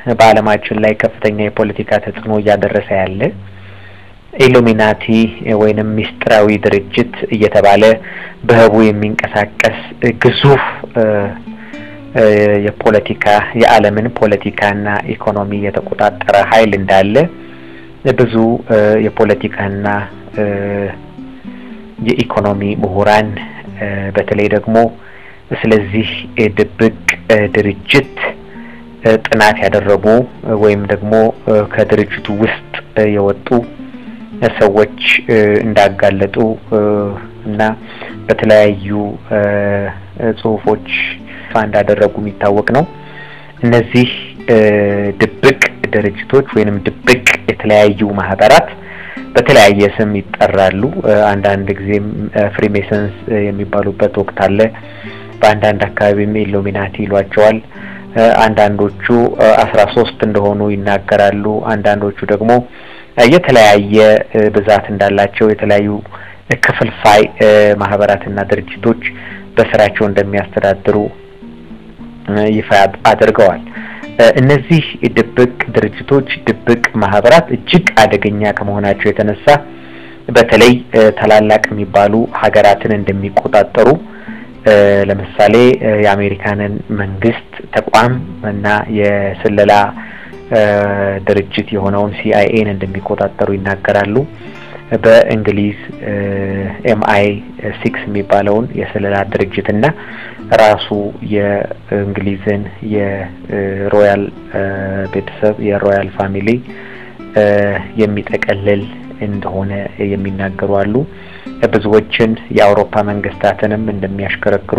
በዓለማችን ላይ ከፍተኛ የፖለቲካ ተጽዕኖ እያደረሰ ያለ ኢሉሚናቲ ወይንም ሚስጥራዊ ድርጅት እየተባለ በህቡ የሚንቀሳቀስ ግዙፍ የፖለቲካ የዓለምን ፖለቲካና ኢኮኖሚ የተቆጣጠረ ኃይል እንዳለ ብዙ የፖለቲካና የኢኮኖሚ ምሁራን በተለይ ደግሞ ስለዚህ ድብቅ ድርጅት ጥናት ያደረጉ ወይም ደግሞ ከድርጅቱ ውስጥ የወጡ ሰዎች እንዳጋለጡ እና በተለያዩ ጽሁፎች እንዳደረጉ የሚታወቅ ነው። እነዚህ ድብቅ ድርጅቶች ወይንም ድብቅ የተለያዩ ማህበራት በተለያየ ስም ይጠራሉ። አንዳንድ ጊዜም ፍሪሜሰንስ የሚባሉበት ወቅት አለ። በአንዳንድ አካባቢም ኢሉሚናቲ ይሏቸዋል። አንዳንዶቹ አስራ ሶስት እንደሆኑ ይናገራሉ። አንዳንዶቹ ደግሞ የተለያየ ብዛት እንዳላቸው የተለያዩ ክፍልፋይ ማህበራትና ድርጅቶች በስራቸው እንደሚያስተዳድሩ ይፋ አድርገዋል። እነዚህ ድብቅ ድርጅቶች፣ ድብቅ ማህበራት እጅግ አደገኛ ከመሆናቸው የተነሳ በተለይ ታላላቅ የሚባሉ ሀገራትን እንደሚቆጣጠሩ ለምሳሌ የአሜሪካንን መንግስት ተቋም እና የስለላ ድርጅት የሆነውን ሲአይኤን እንደሚቆጣጠሩ ይናገራሉ። በእንግሊዝ ኤምአይ ሲክስ የሚባለውን የስለላ ድርጅት እና ራሱ የእንግሊዝን የሮያል ቤተሰብ የሮያል ፋሚሊ የሚጠቀልል እንደሆነ የሚናገሩ አሉ። ብዙዎችን የአውሮፓ መንግስታትንም እንደሚያሽከረክሩ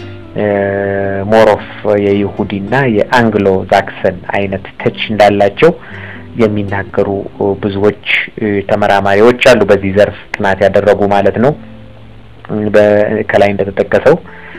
ሞሮፍ የይሁዲና የአንግሎ ዛክሰን አይነት ተች እንዳላቸው የሚናገሩ ብዙዎች ተመራማሪዎች አሉ። በዚህ ዘርፍ ጥናት ያደረጉ ማለት ነው። ከላይ እንደተጠቀሰው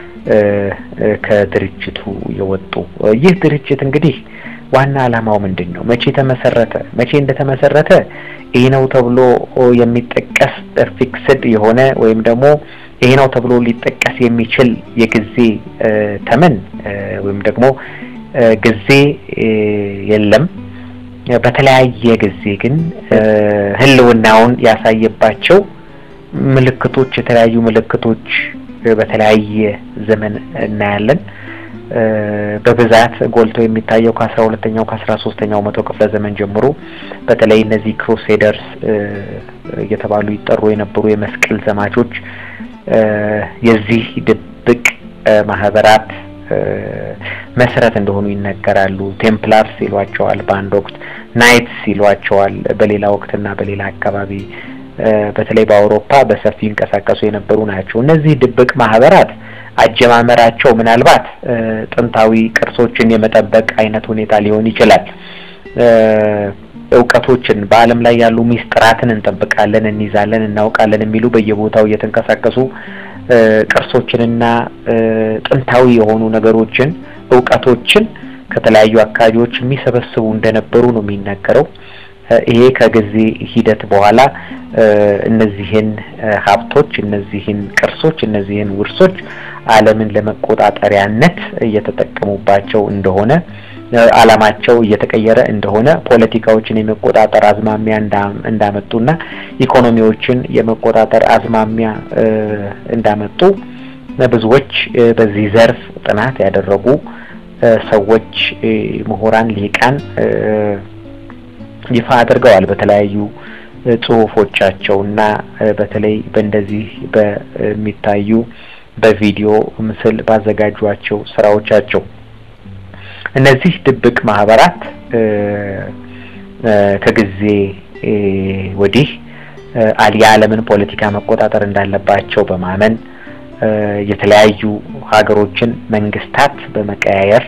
ከድርጅቱ የወጡ ይህ ድርጅት እንግዲህ ዋና ዓላማው ምንድን ነው? መቼ ተመሰረተ? መቼ እንደተመሰረተ ይህ ነው ተብሎ የሚጠቀስ ፊክስድ የሆነ ወይም ደግሞ ይሄ ነው ተብሎ ሊጠቀስ የሚችል የጊዜ ተመን ወይም ደግሞ ጊዜ የለም። በተለያየ ጊዜ ግን ህልውናውን ያሳየባቸው ምልክቶች የተለያዩ ምልክቶች በተለያየ ዘመን እናያለን። በብዛት ጎልቶ የሚታየው ከአስራ ሁለተኛው ከአስራ ሶስተኛው መቶ ክፍለ ዘመን ጀምሮ በተለይ እነዚህ ክሩሴደርስ እየተባሉ ይጠሩ የነበሩ የመስቀል ዘማቾች የዚህ ድብቅ ማህበራት መሰረት እንደሆኑ ይነገራሉ። ቴምፕላርስ ይሏቸዋል በአንድ ወቅት፣ ናይትስ ይሏቸዋል በሌላ ወቅትና በሌላ አካባቢ በተለይ በአውሮፓ በሰፊ ይንቀሳቀሱ የነበሩ ናቸው። እነዚህ ድብቅ ማህበራት አጀማመራቸው ምናልባት ጥንታዊ ቅርሶችን የመጠበቅ አይነት ሁኔታ ሊሆን ይችላል። እውቀቶችን በዓለም ላይ ያሉ ሚስጥራትን እንጠብቃለን፣ እንይዛለን፣ እናውቃለን የሚሉ በየቦታው እየተንቀሳቀሱ ቅርሶችንና ጥንታዊ የሆኑ ነገሮችን እውቀቶችን ከተለያዩ አካባቢዎች የሚሰበስቡ እንደነበሩ ነው የሚነገረው። ይሄ ከጊዜ ሂደት በኋላ እነዚህን ሀብቶች፣ እነዚህን ቅርሶች፣ እነዚህን ውርሶች ዓለምን ለመቆጣጠሪያነት እየተጠቀሙባቸው እንደሆነ ዓላማቸው እየተቀየረ እንደሆነ ፖለቲካዎችን የመቆጣጠር አዝማሚያ እንዳመጡና ኢኮኖሚዎችን የመቆጣጠር አዝማሚያ እንዳመጡ ብዙዎች በዚህ ዘርፍ ጥናት ያደረጉ ሰዎች፣ ምሁራን፣ ሊቃን ይፋ አድርገዋል በተለያዩ ጽሁፎቻቸው እና በተለይ በእንደዚህ በሚታዩ በቪዲዮ ምስል ባዘጋጇቸው ስራዎቻቸው እነዚህ ድብቅ ማህበራት ከጊዜ ወዲህ የዓለምን ፖለቲካ መቆጣጠር እንዳለባቸው በማመን የተለያዩ ሀገሮችን መንግስታት በመቀያየር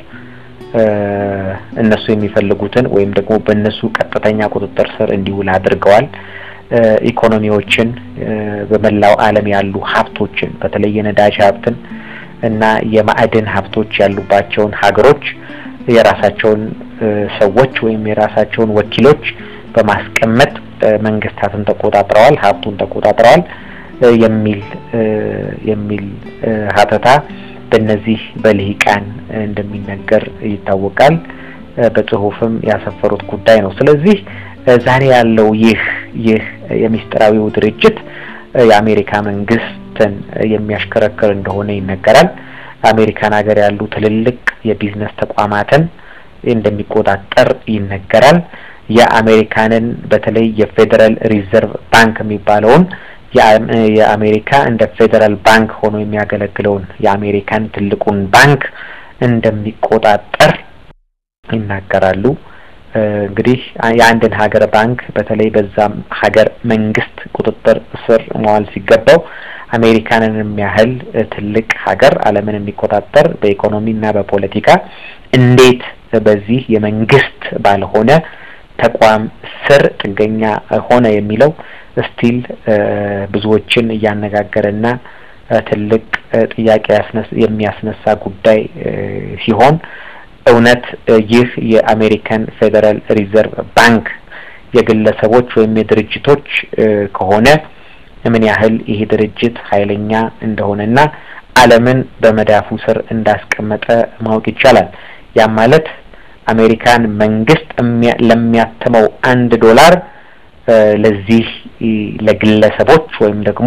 እነሱ የሚፈልጉትን ወይም ደግሞ በእነሱ ቀጥተኛ ቁጥጥር ስር እንዲውል አድርገዋል። ኢኮኖሚዎችን በመላው ዓለም ያሉ ሀብቶችን በተለይ የነዳጅ ሀብትን እና የማዕድን ሀብቶች ያሉባቸውን ሀገሮች የራሳቸውን ሰዎች ወይም የራሳቸውን ወኪሎች በማስቀመጥ መንግስታትን ተቆጣጥረዋል፣ ሀብቱን ተቆጣጥረዋል የሚል የሚል ሀተታ በእነዚህ በልሂቃን እንደሚነገር ይታወቃል። በጽሁፍም ያሰፈሩት ጉዳይ ነው። ስለዚህ ዛሬ ያለው ይህ ይህ የሚስጥራዊው ድርጅት የአሜሪካ መንግስትን የሚያሽከረክር እንደሆነ ይነገራል። አሜሪካን ሀገር ያሉ ትልልቅ የቢዝነስ ተቋማትን እንደሚቆጣጠር ይነገራል። የአሜሪካንን በተለይ የፌዴራል ሪዘርቭ ባንክ የሚባለውን የአሜሪካ እንደ ፌዴራል ባንክ ሆኖ የሚያገለግለውን የአሜሪካን ትልቁን ባንክ እንደሚቆጣጠር ይናገራሉ። እንግዲህ የአንድን ሀገር ባንክ በተለይ በዛም ሀገር መንግስት ቁጥጥር ስር መዋል ሲገባው አሜሪካንን የሚያህል ትልቅ ሀገር ዓለምን የሚቆጣጠር በኢኮኖሚና በፖለቲካ እንዴት በዚህ የመንግስት ባልሆነ ተቋም ስር ጥገኛ ሆነ የሚለው ስቲል ብዙዎችን እያነጋገረና ትልቅ ጥያቄ የሚያስነሳ ጉዳይ ሲሆን እውነት ይህ የአሜሪካን ፌዴራል ሪዘርቭ ባንክ የግለሰቦች ወይም የድርጅቶች ከሆነ ምን ያህል ይሄ ድርጅት ኃይለኛ እንደሆነና ዓለምን በመዳፉ ስር እንዳስቀመጠ ማወቅ ይቻላል። ያም ማለት አሜሪካን መንግስት ለሚያትመው አንድ ዶላር ለዚህ ለግለሰቦች ወይም ደግሞ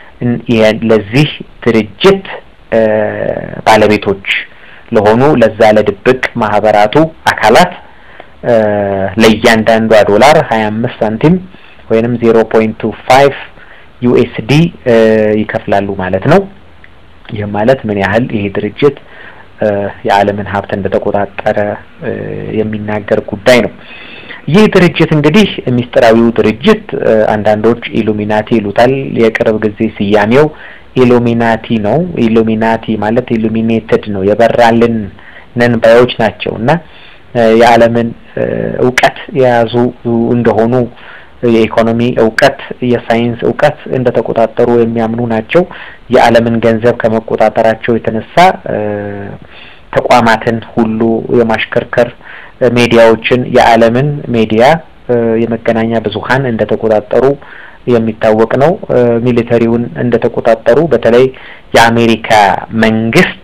ለዚህ ድርጅት ባለቤቶች ለሆኑ ለዛ ለድብቅ ማህበራቱ አካላት ለእያንዳንዷ ዶላር ሀያ አምስት ሳንቲም ወይንም ዜሮ ፖይንት ቱ ፋይቭ ዩኤስዲ ይከፍላሉ ማለት ነው። ይህ ማለት ምን ያህል ይሄ ድርጅት የዓለምን ሀብት እንደተቆጣጠረ የሚናገር ጉዳይ ነው። ይህ ድርጅት እንግዲህ ሚስጥራዊው ድርጅት አንዳንዶች ኢሉሚናቲ ይሉታል። የቅርብ ጊዜ ስያሜው ኢሉሚናቲ ነው። ኢሉሚናቲ ማለት ኢሉሚኔትድ ነው፣ የበራልን ነን ባዮች ናቸው እና የዓለምን እውቀት የያዙ እንደሆኑ የኢኮኖሚ እውቀት፣ የሳይንስ እውቀት እንደተቆጣጠሩ የሚያምኑ ናቸው። የዓለምን ገንዘብ ከመቆጣጠራቸው የተነሳ ተቋማትን ሁሉ የማሽከርከር ሜዲያዎችን፣ የዓለምን ሜዲያ የመገናኛ ብዙኃን እንደተቆጣጠሩ የሚታወቅ ነው። ሚሊተሪውን እንደተቆጣጠሩ በተለይ የአሜሪካ መንግስት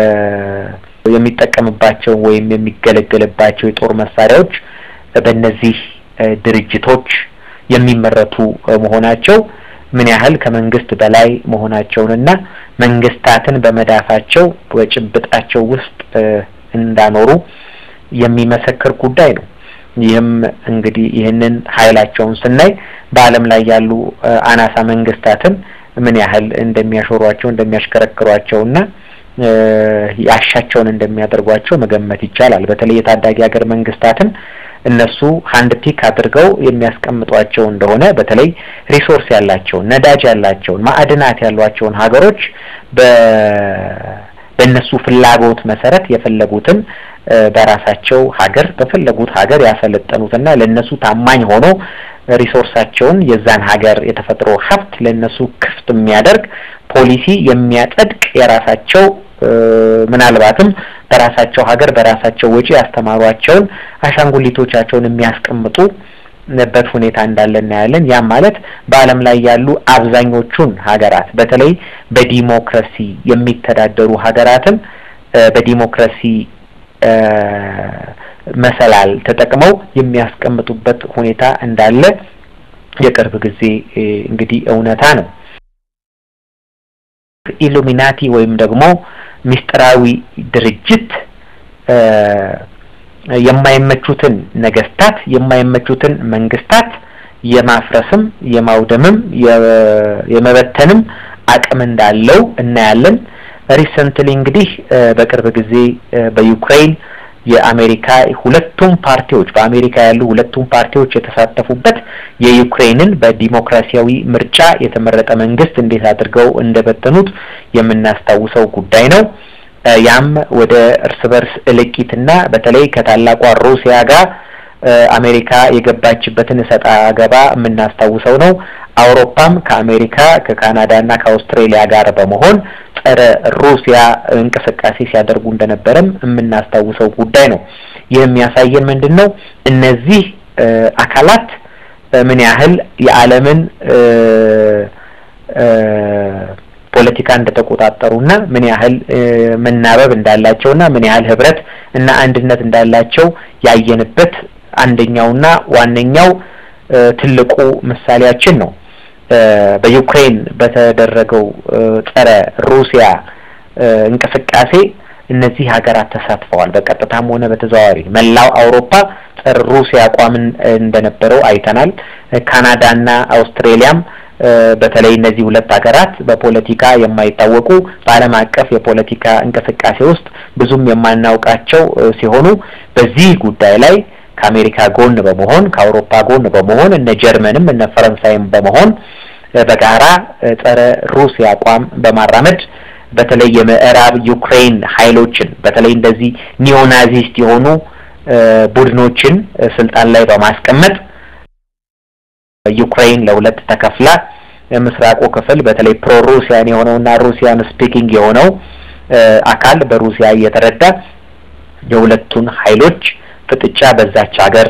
የሚጠቀምባቸው ወይም የሚገለገልባቸው የጦር መሳሪያዎች በእነዚህ ድርጅቶች የሚመረቱ መሆናቸው ምን ያህል ከመንግስት በላይ መሆናቸውንና መንግስታትን በመዳፋቸው በጭብጣቸው ውስጥ እንዳኖሩ የሚመሰክር ጉዳይ ነው። ይህም እንግዲህ ይህንን ኃይላቸውን ስናይ በዓለም ላይ ያሉ አናሳ መንግስታትን ምን ያህል እንደሚያሾሯቸው እንደሚያሽከረክሯቸውና ያሻቸውን እንደሚያደርጓቸው መገመት ይቻላል። በተለይ የታዳጊ ሀገር መንግስታትን እነሱ ሀንድ ፒክ አድርገው የሚያስቀምጧቸው እንደሆነ በተለይ ሪሶርስ ያላቸውን ነዳጅ ያላቸውን ማዕድናት ያሏቸውን ሀገሮች በ በእነሱ ፍላጎት መሰረት የፈለጉትን በራሳቸው ሀገር በፈለጉት ሀገር ያሰለጠኑትና ለእነሱ ታማኝ ሆኖ ሪሶርሳቸውን የዛን ሀገር የተፈጥሮ ሀብት ለእነሱ ክፍት የሚያደርግ ፖሊሲ የሚያጸድቅ የራሳቸው ምናልባትም በራሳቸው ሀገር በራሳቸው ወጪ ያስተማሯቸውን አሻንጉሊቶቻቸውን የሚያስቀምጡ በት ሁኔታ እንዳለ እናያለን። ያም ማለት በዓለም ላይ ያሉ አብዛኞቹን ሀገራት በተለይ በዲሞክራሲ የሚተዳደሩ ሀገራትን በዲሞክራሲ መሰላል ተጠቅመው የሚያስቀምጡበት ሁኔታ እንዳለ የቅርብ ጊዜ እንግዲህ እውነታ ነው። ኢሉሚናቲ ወይም ደግሞ ሚስጥራዊ ድርጅት የማይመቹትን ነገስታት የማይመቹትን መንግስታት የማፍረስም የማውደምም የመበተንም አቅም እንዳለው እናያለን። ሪሰንትሊ እንግዲህ በቅርብ ጊዜ በዩክሬን የአሜሪካ ሁለቱም ፓርቲዎች በአሜሪካ ያሉ ሁለቱም ፓርቲዎች የተሳተፉበት የዩክሬንን በዲሞክራሲያዊ ምርጫ የተመረጠ መንግስት እንዴት አድርገው እንደበተኑት የምናስታውሰው ጉዳይ ነው። ያም ወደ እርስ በርስ እልቂትና በተለይ ከታላቋ ሩሲያ ጋር አሜሪካ የገባችበትን እሰጣ ገባ የምናስታውሰው ነው። አውሮፓም ከአሜሪካ ከካናዳ እና ከአውስትሬሊያ ጋር በመሆን ጸረ ሩሲያ እንቅስቃሴ ሲያደርጉ እንደነበረም የምናስታውሰው ጉዳይ ነው። ይህ የሚያሳየን ምንድን ነው? እነዚህ አካላት ምን ያህል የዓለምን ፖለቲካ እንደተቆጣጠሩና ምን ያህል መናበብ እንዳላቸውና ምን ያህል ህብረት እና አንድነት እንዳላቸው ያየንበት አንደኛውና ዋነኛው ትልቁ ምሳሌያችን ነው። በዩክሬን በተደረገው ጸረ ሩሲያ እንቅስቃሴ እነዚህ ሀገራት ተሳትፈዋል። በቀጥታም ሆነ በተዘዋዋሪ መላው አውሮፓ ጸረ ሩሲያ አቋም እንደነበረው አይተናል። ካናዳና አውስትሬሊያም በተለይ እነዚህ ሁለት ሀገራት በፖለቲካ የማይታወቁ በዓለም አቀፍ የፖለቲካ እንቅስቃሴ ውስጥ ብዙም የማናውቃቸው ሲሆኑ በዚህ ጉዳይ ላይ ከአሜሪካ ጎን በመሆን ከአውሮፓ ጎን በመሆን እነ ጀርመንም እነ ፈረንሳይም በመሆን በጋራ ጸረ ሩሲያ አቋም በማራመድ በተለይ የምዕራብ ዩክሬን ኃይሎችን በተለይ እንደዚህ ኒዮናዚስት የሆኑ ቡድኖችን ስልጣን ላይ በማስቀመጥ ዩክሬን ለሁለት ተከፍላ ምስራቁ ክፍል በተለይ ፕሮ ሩሲያን የሆነውና ሩሲያን ስፒኪንግ የሆነው አካል በሩሲያ እየተረዳ የሁለቱን ኃይሎች ፍጥጫ በዛች ሀገር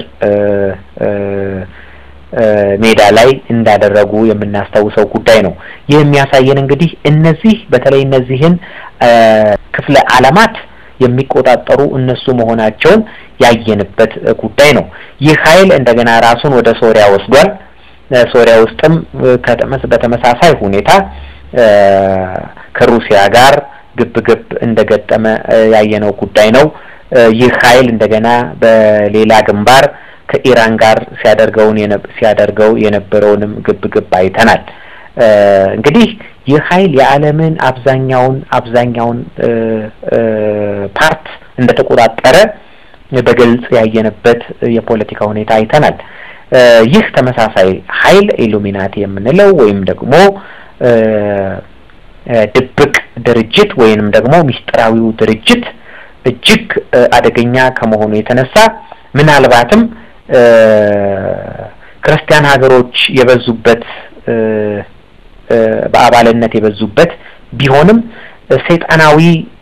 ሜዳ ላይ እንዳደረጉ የምናስታውሰው ጉዳይ ነው። ይህ የሚያሳየን እንግዲህ እነዚህ በተለይ እነዚህን ክፍለ ዓለማት የሚቆጣጠሩ እነሱ መሆናቸውን ያየንበት ጉዳይ ነው። ይህ ኃይል እንደገና ራሱን ወደ ሶሪያ ወስዷል። ሶሪያ ውስጥም በተመሳሳይ ሁኔታ ከሩሲያ ጋር ግብ ግብ እንደገጠመ ያየነው ጉዳይ ነው። ይህ ኃይል እንደገና በሌላ ግንባር ከኢራን ጋር ሲያደርገውን ሲያደርገው የነበረውንም ግብ ግብ አይተናል። እንግዲህ ይህ ኃይል የዓለምን አብዛኛውን አብዛኛውን ፓርት እንደተቆጣጠረ በግልጽ ያየንበት የፖለቲካ ሁኔታ አይተናል። ይህ ተመሳሳይ ኃይል ኢሉሚናቲ የምንለው ወይም ደግሞ ድብቅ ድርጅት ወይንም ደግሞ ሚስጥራዊው ድርጅት እጅግ አደገኛ ከመሆኑ የተነሳ ምናልባትም ክርስቲያን ሀገሮች የበዙበት በአባልነት የበዙበት ቢሆንም ሰይጣናዊ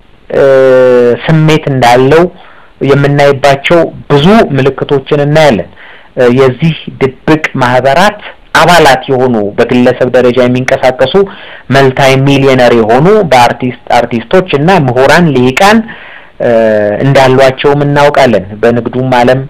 ስሜት እንዳለው የምናይባቸው ብዙ ምልክቶችን እናያለን። የዚህ ድብቅ ማህበራት አባላት የሆኑ በግለሰብ ደረጃ የሚንቀሳቀሱ መልታይ ሚሊዮነር የሆኑ በአርቲስት አርቲስቶች እና ምሁራን ልሂቃን እንዳሏቸውም እናውቃለን። በንግዱም ዓለም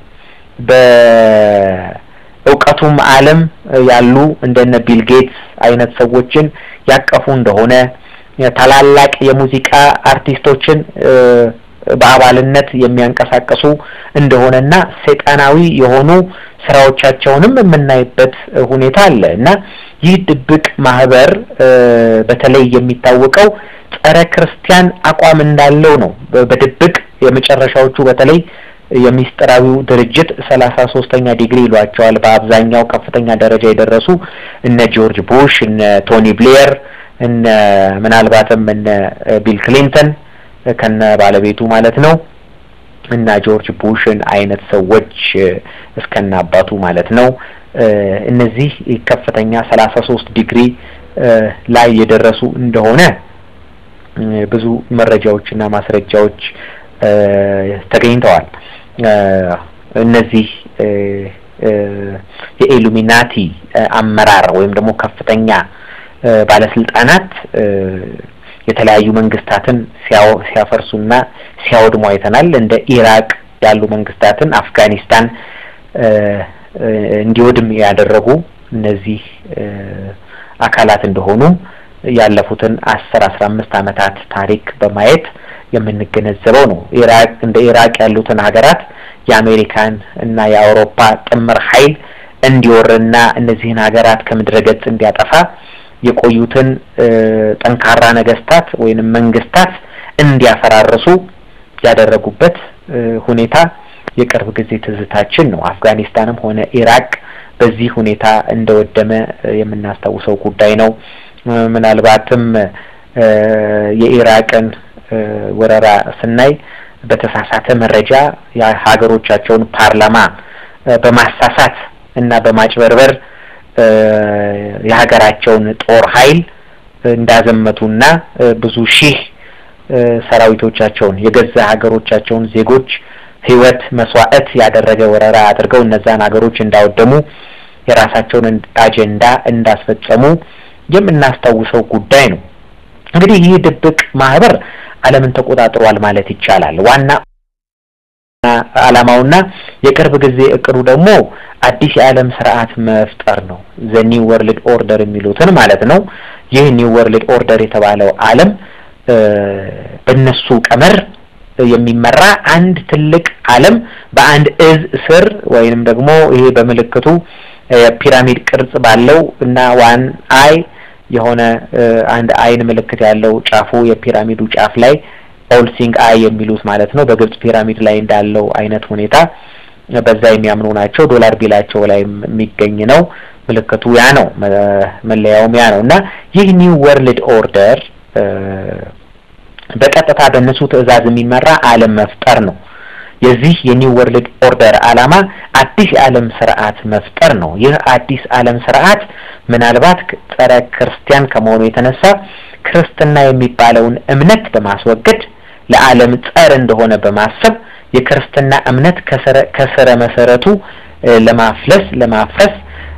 በእውቀቱም ዓለም ያሉ እንደነ ቢል ጌትስ አይነት ሰዎችን ያቀፉ እንደሆነ ታላላቅ የሙዚቃ አርቲስቶችን በአባልነት የሚያንቀሳቀሱ እንደሆነና ሰይጣናዊ የሆኑ ስራዎቻቸውንም የምናይበት ሁኔታ አለ እና ይህ ድብቅ ማህበር በተለይ የሚታወቀው ጸረ ክርስቲያን አቋም እንዳለው ነው። በድብቅ የመጨረሻዎቹ በተለይ የሚስጥራዊው ድርጅት ሰላሳ ሶስተኛ ዲግሪ ይሏቸዋል። በአብዛኛው ከፍተኛ ደረጃ የደረሱ እነ ጆርጅ ቡሽ፣ እነ ቶኒ ብሌየር፣ እነ ምናልባትም እነ ቢል ክሊንተን ከነ ባለቤቱ ማለት ነው እና ጆርጅ ቡሽን አይነት ሰዎች እስከነ አባቱ ማለት ነው። እነዚህ ከፍተኛ ሰላሳ ሶስት ዲግሪ ላይ የደረሱ እንደሆነ ብዙ መረጃዎችና ማስረጃዎች ተገኝተዋል። እነዚህ የኢሉሚናቲ አመራር ወይም ደግሞ ከፍተኛ ባለስልጣናት የተለያዩ መንግስታትን ሲያፈርሱና ሲያወድሙ አይተናል። እንደ ኢራቅ ያሉ መንግስታትን፣ አፍጋኒስታን እንዲወድም ያደረጉ እነዚህ አካላት እንደሆኑ ያለፉትን አስር አስራ አምስት ዓመታት ታሪክ በማየት የምንገነዘበው ነው። ኢራቅ እንደ ኢራቅ ያሉትን ሀገራት የአሜሪካን እና የአውሮፓ ጥምር ኃይል እንዲወርና እነዚህን ሀገራት ከምድረ ገጽ እንዲያጠፋ የቆዩትን ጠንካራ ነገስታት ወይንም መንግስታት እንዲያፈራርሱ ያደረጉበት ሁኔታ የቅርብ ጊዜ ትዝታችን ነው። አፍጋኒስታንም ሆነ ኢራቅ በዚህ ሁኔታ እንደወደመ የምናስታውሰው ጉዳይ ነው። ምናልባትም የኢራቅን ወረራ ስናይ በተሳሳተ መረጃ የሀገሮቻቸውን ፓርላማ በማሳሳት እና በማጭበርበር የሀገራቸውን ጦር ኃይል እንዳዘመቱና ብዙ ሺህ ሰራዊቶቻቸውን የገዛ ሀገሮቻቸውን ዜጎች ሕይወት መስዋዕት ያደረገ ወረራ አድርገው እነዛን ሀገሮች እንዳወደሙ የራሳቸውን አጀንዳ እንዳስፈጸሙ የምናስታውሰው ጉዳይ ነው። እንግዲህ ይህ ድብቅ ማህበር ዓለምን ተቆጣጥሯል ማለት ይቻላል። ዋና ዓላማውና የቅርብ ጊዜ እቅዱ ደግሞ አዲስ የዓለም ስርዓት መፍጠር ነው። ዘ ኒው ወርልድ ኦርደር የሚሉትን ማለት ነው። ይህ ኒው ወርልድ ኦርደር የተባለው ዓለም በእነሱ ቀመር የሚመራ አንድ ትልቅ ዓለም በአንድ እዝ ስር ወይንም ደግሞ ይሄ በምልክቱ የፒራሚድ ቅርጽ ባለው እና ዋን አይ የሆነ አንድ አይን ምልክት ያለው ጫፉ የፒራሚዱ ጫፍ ላይ ኦል ሲንግ አይ የሚሉት ማለት ነው። በግብጽ ፒራሚድ ላይ እንዳለው አይነት ሁኔታ በዛ የሚያምኑ ናቸው። ዶላር ቢላቸው ላይ የሚገኝ ነው። ምልክቱ ያ ነው፣ መለያውም ያ ነው እና ይህ ኒው ወርልድ ኦርደር በቀጥታ በእነሱ ትዕዛዝ የሚመራ ዓለም መፍጠር ነው። የዚህ የኒው ወርልድ ኦርደር ዓላማ አዲስ የዓለም ስርዓት መፍጠር ነው። ይህ አዲስ ዓለም ስርዓት ምናልባት ጸረ ክርስቲያን ከመሆኑ የተነሳ ክርስትና የሚባለውን እምነት በማስወገድ ለዓለም ጸር እንደሆነ በማሰብ የክርስትና እምነት ከስረ መሰረቱ ለማፍለስ ለማፍረስ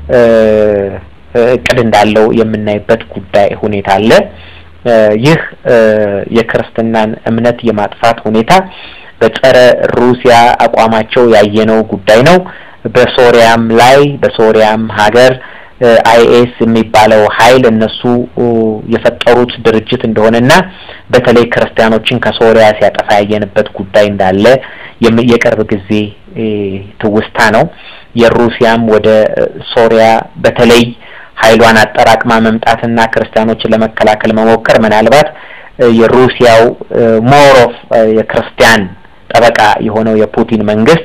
እቅድ እንዳለው የምናይበት ጉዳይ ሁኔታ አለ። ይህ የክርስትናን እምነት የማጥፋት ሁኔታ በጸረ ሩሲያ አቋማቸው ያየነው ጉዳይ ነው። በሶሪያም ላይ በሶሪያም ሀገር አይኤስ የሚባለው ኃይል እነሱ የፈጠሩት ድርጅት እንደሆነና በተለይ ክርስቲያኖችን ከሶሪያ ሲያጠፋ ያየንበት ጉዳይ እንዳለ የቅርብ ጊዜ ትውስታ ነው። የሩሲያም ወደ ሶሪያ በተለይ ኃይሏን አጠራቅማ መምጣትና ክርስቲያኖችን ለመከላከል መሞከር ምናልባት የሩሲያው ሞር ኦፍ የክርስቲያን ጠበቃ የሆነው የፑቲን መንግስት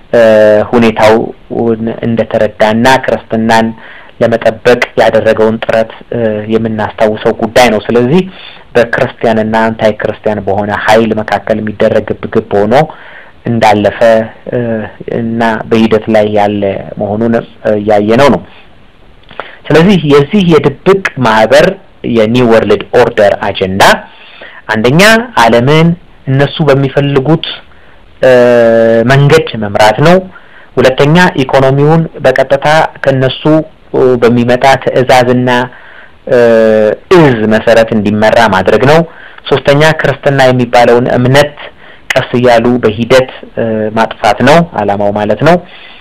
ሁኔታውን እንደተረዳና ክርስትናን ለመጠበቅ ያደረገውን ጥረት የምናስታውሰው ጉዳይ ነው። ስለዚህ በክርስቲያንና አንታይ ክርስቲያን በሆነ ኃይል መካከል የሚደረግ ግብግብ ሆኖ እንዳለፈ እና በሂደት ላይ ያለ መሆኑን እያየነው ነው። ስለዚህ የዚህ የድብቅ ማህበር የኒው ወርልድ ኦርደር አጀንዳ አንደኛ ዓለምን እነሱ በሚፈልጉት መንገድ መምራት ነው። ሁለተኛ ኢኮኖሚውን በቀጥታ ከነሱ በሚመጣ ትዕዛዝና እዝ መሰረት እንዲመራ ማድረግ ነው። ሶስተኛ ክርስትና የሚባለውን እምነት ቀስ እያሉ በሂደት ማጥፋት ነው ዓላማው ማለት ነው።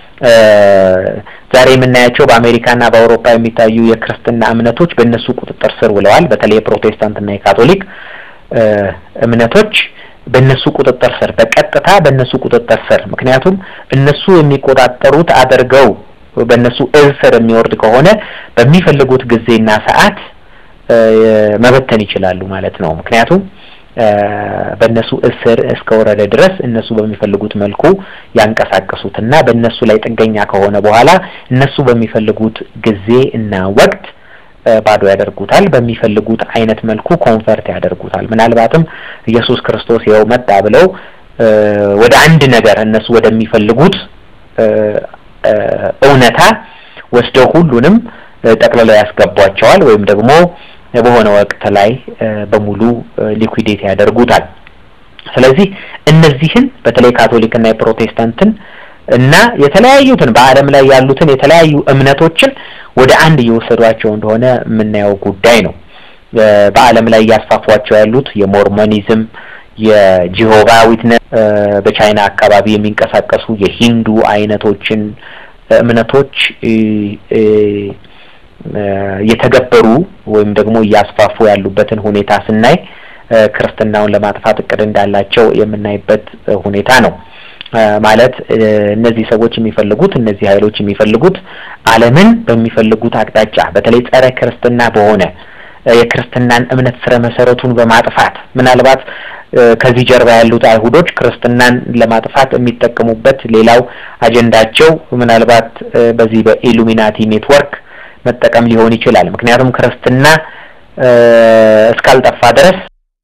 ዛሬ የምናያቸው በአሜሪካና በአውሮፓ የሚታዩ የክርስትና እምነቶች በእነሱ ቁጥጥር ስር ውለዋል። በተለይ የፕሮቴስታንትና የካቶሊክ እምነቶች በእነሱ ቁጥጥር ስር በቀጥታ በእነሱ ቁጥጥር ስር ምክንያቱም እነሱ የሚቆጣጠሩት አድርገው በእነሱ እዝ ስር የሚወርድ ከሆነ በሚፈልጉት ጊዜና ሰዓት መበተን ይችላሉ ማለት ነው። ምክንያቱም በእነሱ እስር እስከወረደ ድረስ እነሱ በሚፈልጉት መልኩ ያንቀሳቀሱትና በእነሱ ላይ ጥገኛ ከሆነ በኋላ እነሱ በሚፈልጉት ጊዜ እና ወቅት ባዶ ያደርጉታል። በሚፈልጉት አይነት መልኩ ኮንፈርት ያደርጉታል። ምናልባትም ኢየሱስ ክርስቶስ ይኸው መጣ ብለው ወደ አንድ ነገር እነሱ ወደሚፈልጉት እውነታ ወስደው ሁሉንም ጠቅልለው ያስገቧቸዋል ወይም ደግሞ በሆነ ወቅት ላይ በሙሉ ሊኩዊዴት ያደርጉታል። ስለዚህ እነዚህን በተለይ ካቶሊክና የፕሮቴስታንትን እና የተለያዩትን በዓለም ላይ ያሉትን የተለያዩ እምነቶችን ወደ አንድ እየወሰዷቸው እንደሆነ የምናየው ጉዳይ ነው። በዓለም ላይ እያስፋፏቸው ያሉት የሞርሞኒዝም፣ የጂሆቫ ዊትነስ፣ በቻይና አካባቢ የሚንቀሳቀሱ የሂንዱ አይነቶችን እምነቶች እየተገበሩ ወይም ደግሞ እያስፋፉ ያሉበትን ሁኔታ ስናይ ክርስትናውን ለማጥፋት እቅድ እንዳላቸው የምናይበት ሁኔታ ነው። ማለት እነዚህ ሰዎች የሚፈልጉት እነዚህ ኃይሎች የሚፈልጉት ዓለምን በሚፈልጉት አቅጣጫ በተለይ ጸረ ክርስትና በሆነ የክርስትናን እምነት ስረ መሰረቱን በማጥፋት ምናልባት ከዚህ ጀርባ ያሉት አይሁዶች ክርስትናን ለማጥፋት የሚጠቀሙበት ሌላው አጀንዳቸው ምናልባት በዚህ በኢሉሚናቲ ኔትወርክ መጠቀም ሊሆን ይችላል። ምክንያቱም ክርስትና እስካልጠፋ ድረስ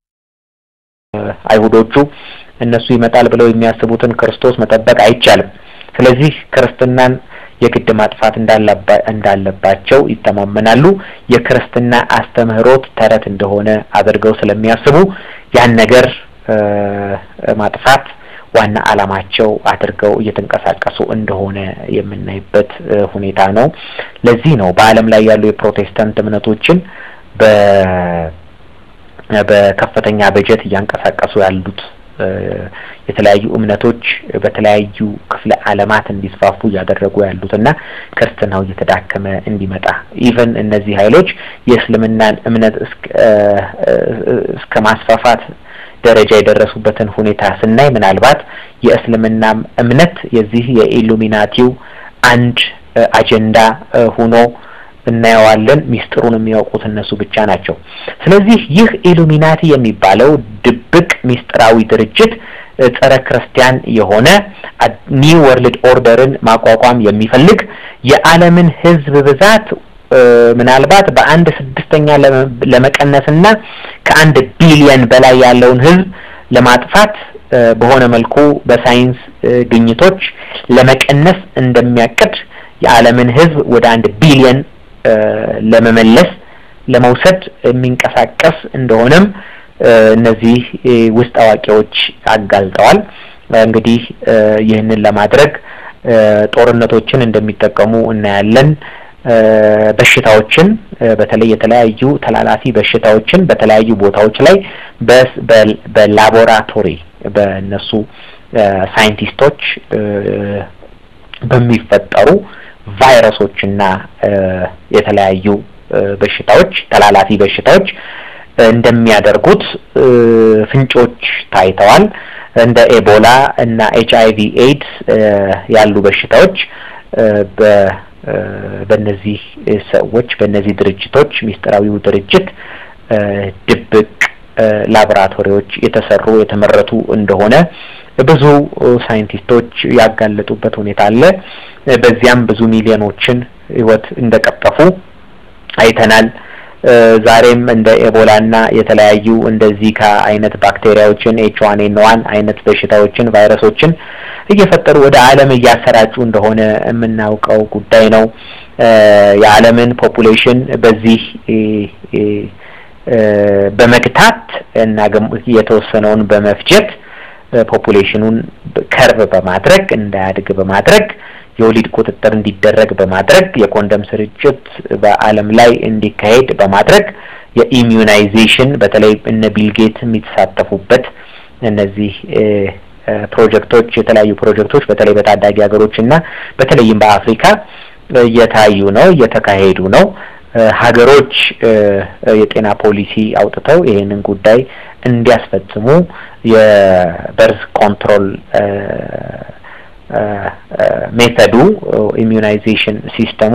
አይሁዶቹ እነሱ ይመጣል ብለው የሚያስቡትን ክርስቶስ መጠበቅ አይቻልም። ስለዚህ ክርስትናን የግድ ማጥፋት እንዳለባቸው ይተማመናሉ። የክርስትና አስተምህሮት ተረት እንደሆነ አድርገው ስለሚያስቡ ያን ነገር ማጥፋት ዋና ዓላማቸው አድርገው እየተንቀሳቀሱ እንደሆነ የምናይበት ሁኔታ ነው። ለዚህ ነው በዓለም ላይ ያሉ የፕሮቴስታንት እምነቶችን በከፍተኛ በጀት እያንቀሳቀሱ ያሉት የተለያዩ እምነቶች በተለያዩ ክፍለ ዓለማት እንዲስፋፉ እያደረጉ ያሉት እና ክርስትናው እየተዳከመ እንዲመጣ ኢቨን እነዚህ ኃይሎች የእስልምናን እምነት እስከ ማስፋፋት ደረጃ የደረሱበትን ሁኔታ ስናይ ምናልባት የእስልምናም እምነት የዚህ የኢሉሚናቲው አንድ አጀንዳ ሆኖ እናየዋለን። ሚስጥሩን የሚያውቁት እነሱ ብቻ ናቸው። ስለዚህ ይህ ኢሉሚናቲ የሚባለው ድብቅ ሚስጥራዊ ድርጅት ጸረ ክርስቲያን የሆነ ኒው ወርልድ ኦርደርን ማቋቋም የሚፈልግ የዓለምን ሕዝብ ብዛት ምናልባት በአንድ ስድስተኛ ለመቀነስና ከአንድ ቢሊየን በላይ ያለውን ሕዝብ ለማጥፋት በሆነ መልኩ በሳይንስ ግኝቶች ለመቀነስ እንደሚያቅድ የዓለምን ሕዝብ ወደ አንድ ቢሊየን ለመመለስ ለመውሰድ የሚንቀሳቀስ እንደሆነም እነዚህ ውስጥ አዋቂዎች አጋልጠዋል። እንግዲህ ይህንን ለማድረግ ጦርነቶችን እንደሚጠቀሙ እናያለን። በሽታዎችን በተለይ የተለያዩ ተላላፊ በሽታዎችን በተለያዩ ቦታዎች ላይ በላቦራቶሪ በእነሱ ሳይንቲስቶች በሚፈጠሩ ቫይረሶችና የተለያዩ በሽታዎች ተላላፊ በሽታዎች እንደሚያደርጉት ፍንጮች ታይተዋል። እንደ ኤቦላ እና ኤች አይ ቪ ኤድስ ያሉ በሽታዎች በ በእነዚህ ሰዎች በእነዚህ ድርጅቶች ሚስጥራዊው ድርጅት ድብቅ ላቦራቶሪዎች የተሰሩ የተመረቱ እንደሆነ ብዙ ሳይንቲስቶች ያጋለጡበት ሁኔታ አለ። በዚያም ብዙ ሚሊዮኖችን ሕይወት እንደቀጠፉ አይተናል። ዛሬም እንደ ኤቦላና የተለያዩ እንደ ዚካ አይነት ባክቴሪያዎችን ኤች ዋን ኤን ዋን አይነት በሽታዎችን ቫይረሶችን እየፈጠሩ ወደ ዓለም እያሰራጩ እንደሆነ የምናውቀው ጉዳይ ነው። የዓለምን ፖፑሌሽን በዚህ በመግታት እና የተወሰነውን በመፍጀት ፖፑሌሽኑን ከርብ በማድረግ እንዳያድግ በማድረግ የወሊድ ቁጥጥር እንዲደረግ በማድረግ የኮንደም ስርጭት በዓለም ላይ እንዲካሄድ በማድረግ የኢሚዩናይዜሽን በተለይ እነ ቢልጌት የሚተሳተፉበት እነዚህ ፕሮጀክቶች የተለያዩ ፕሮጀክቶች በተለይ በታዳጊ ሀገሮች እና በተለይም በአፍሪካ እየታዩ ነው፣ እየተካሄዱ ነው። ሀገሮች የጤና ፖሊሲ አውጥተው ይሄንን ጉዳይ እንዲያስፈጽሙ የበርዝ ኮንትሮል ሜተዱ ኢሚዩናይዜሽን ሲስተሙ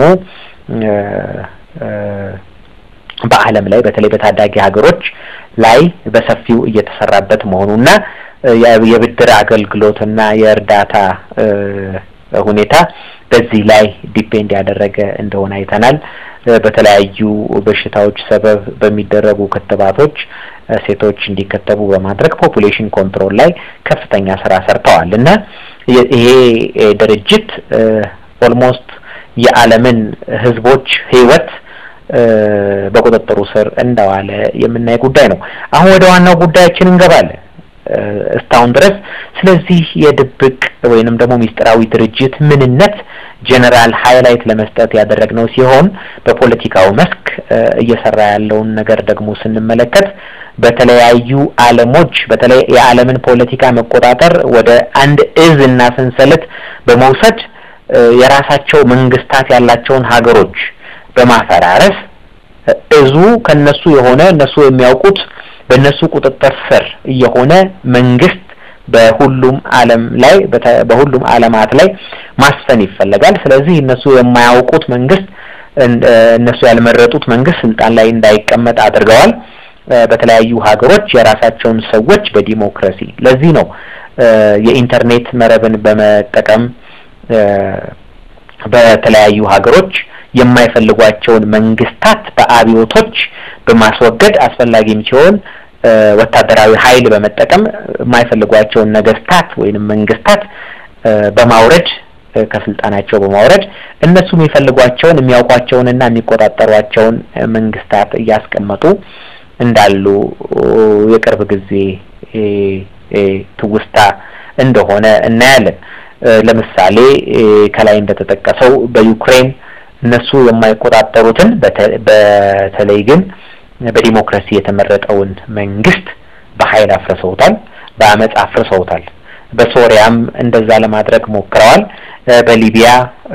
በዓለም ላይ በተለይ በታዳጊ ሀገሮች ላይ በሰፊው እየተሰራበት መሆኑና የብድር አገልግሎትና የእርዳታ ሁኔታ በዚህ ላይ ዲፔንድ ያደረገ እንደሆነ አይተናል። በተለያዩ በሽታዎች ሰበብ በሚደረጉ ክትባቶች ሴቶች እንዲከተቡ በማድረግ ፖፑሌሽን ኮንትሮል ላይ ከፍተኛ ስራ ሰርተዋል እና ይሄ ድርጅት ኦልሞስት የዓለምን ሕዝቦች ሕይወት በቁጥጥሩ ስር እንደዋለ የምናይ ጉዳይ ነው። አሁን ወደ ዋናው ጉዳያችን እንገባለን። እስካሁን ድረስ ስለዚህ የድብቅ ወይንም ደግሞ ሚስጥራዊ ድርጅት ምንነት ጀነራል ሃይላይት ለመስጠት ያደረግነው ሲሆን በፖለቲካው መስክ እየሰራ ያለውን ነገር ደግሞ ስንመለከት በተለያዩ ዓለሞች በተለይ የዓለምን ፖለቲካ መቆጣጠር ወደ አንድ እዝ እና ሰንሰለት በመውሰድ የራሳቸው መንግስታት ያላቸውን ሀገሮች በማፈራረስ እዙ ከነሱ የሆነ እነሱ የሚያውቁት በእነሱ ቁጥጥር ስር የሆነ መንግስት በሁሉም ዓለም ላይ በሁሉም ዓለማት ላይ ማስፈን ይፈለጋል። ስለዚህ እነሱ የማያውቁት መንግስት እነሱ ያልመረጡት መንግስት ስልጣን ላይ እንዳይቀመጥ አድርገዋል። በተለያዩ ሀገሮች የራሳቸውን ሰዎች በዲሞክራሲ ለዚህ ነው የኢንተርኔት መረብን በመጠቀም በተለያዩ ሀገሮች የማይፈልጓቸውን መንግስታት በአብዮቶች በማስወገድ አስፈላጊም ሲሆን ወታደራዊ ኃይል በመጠቀም የማይፈልጓቸውን ነገስታት ወይንም መንግስታት በማውረድ ከስልጣናቸው በማውረድ እነሱ የሚፈልጓቸውን የሚያውቋቸውንና የሚቆጣጠሯቸውን መንግስታት እያስቀመጡ እንዳሉ የቅርብ ጊዜ ትውስታ እንደሆነ እናያለን። ለምሳሌ ከላይ እንደተጠቀሰው በዩክሬን እነሱ የማይቆጣጠሩትን በተለይ ግን በዲሞክራሲ የተመረጠውን መንግስት በኃይል አፍርሰውታል፣ በአመፅ አፍርሰውታል። በሶሪያም እንደዛ ለማድረግ ሞክረዋል። በሊቢያ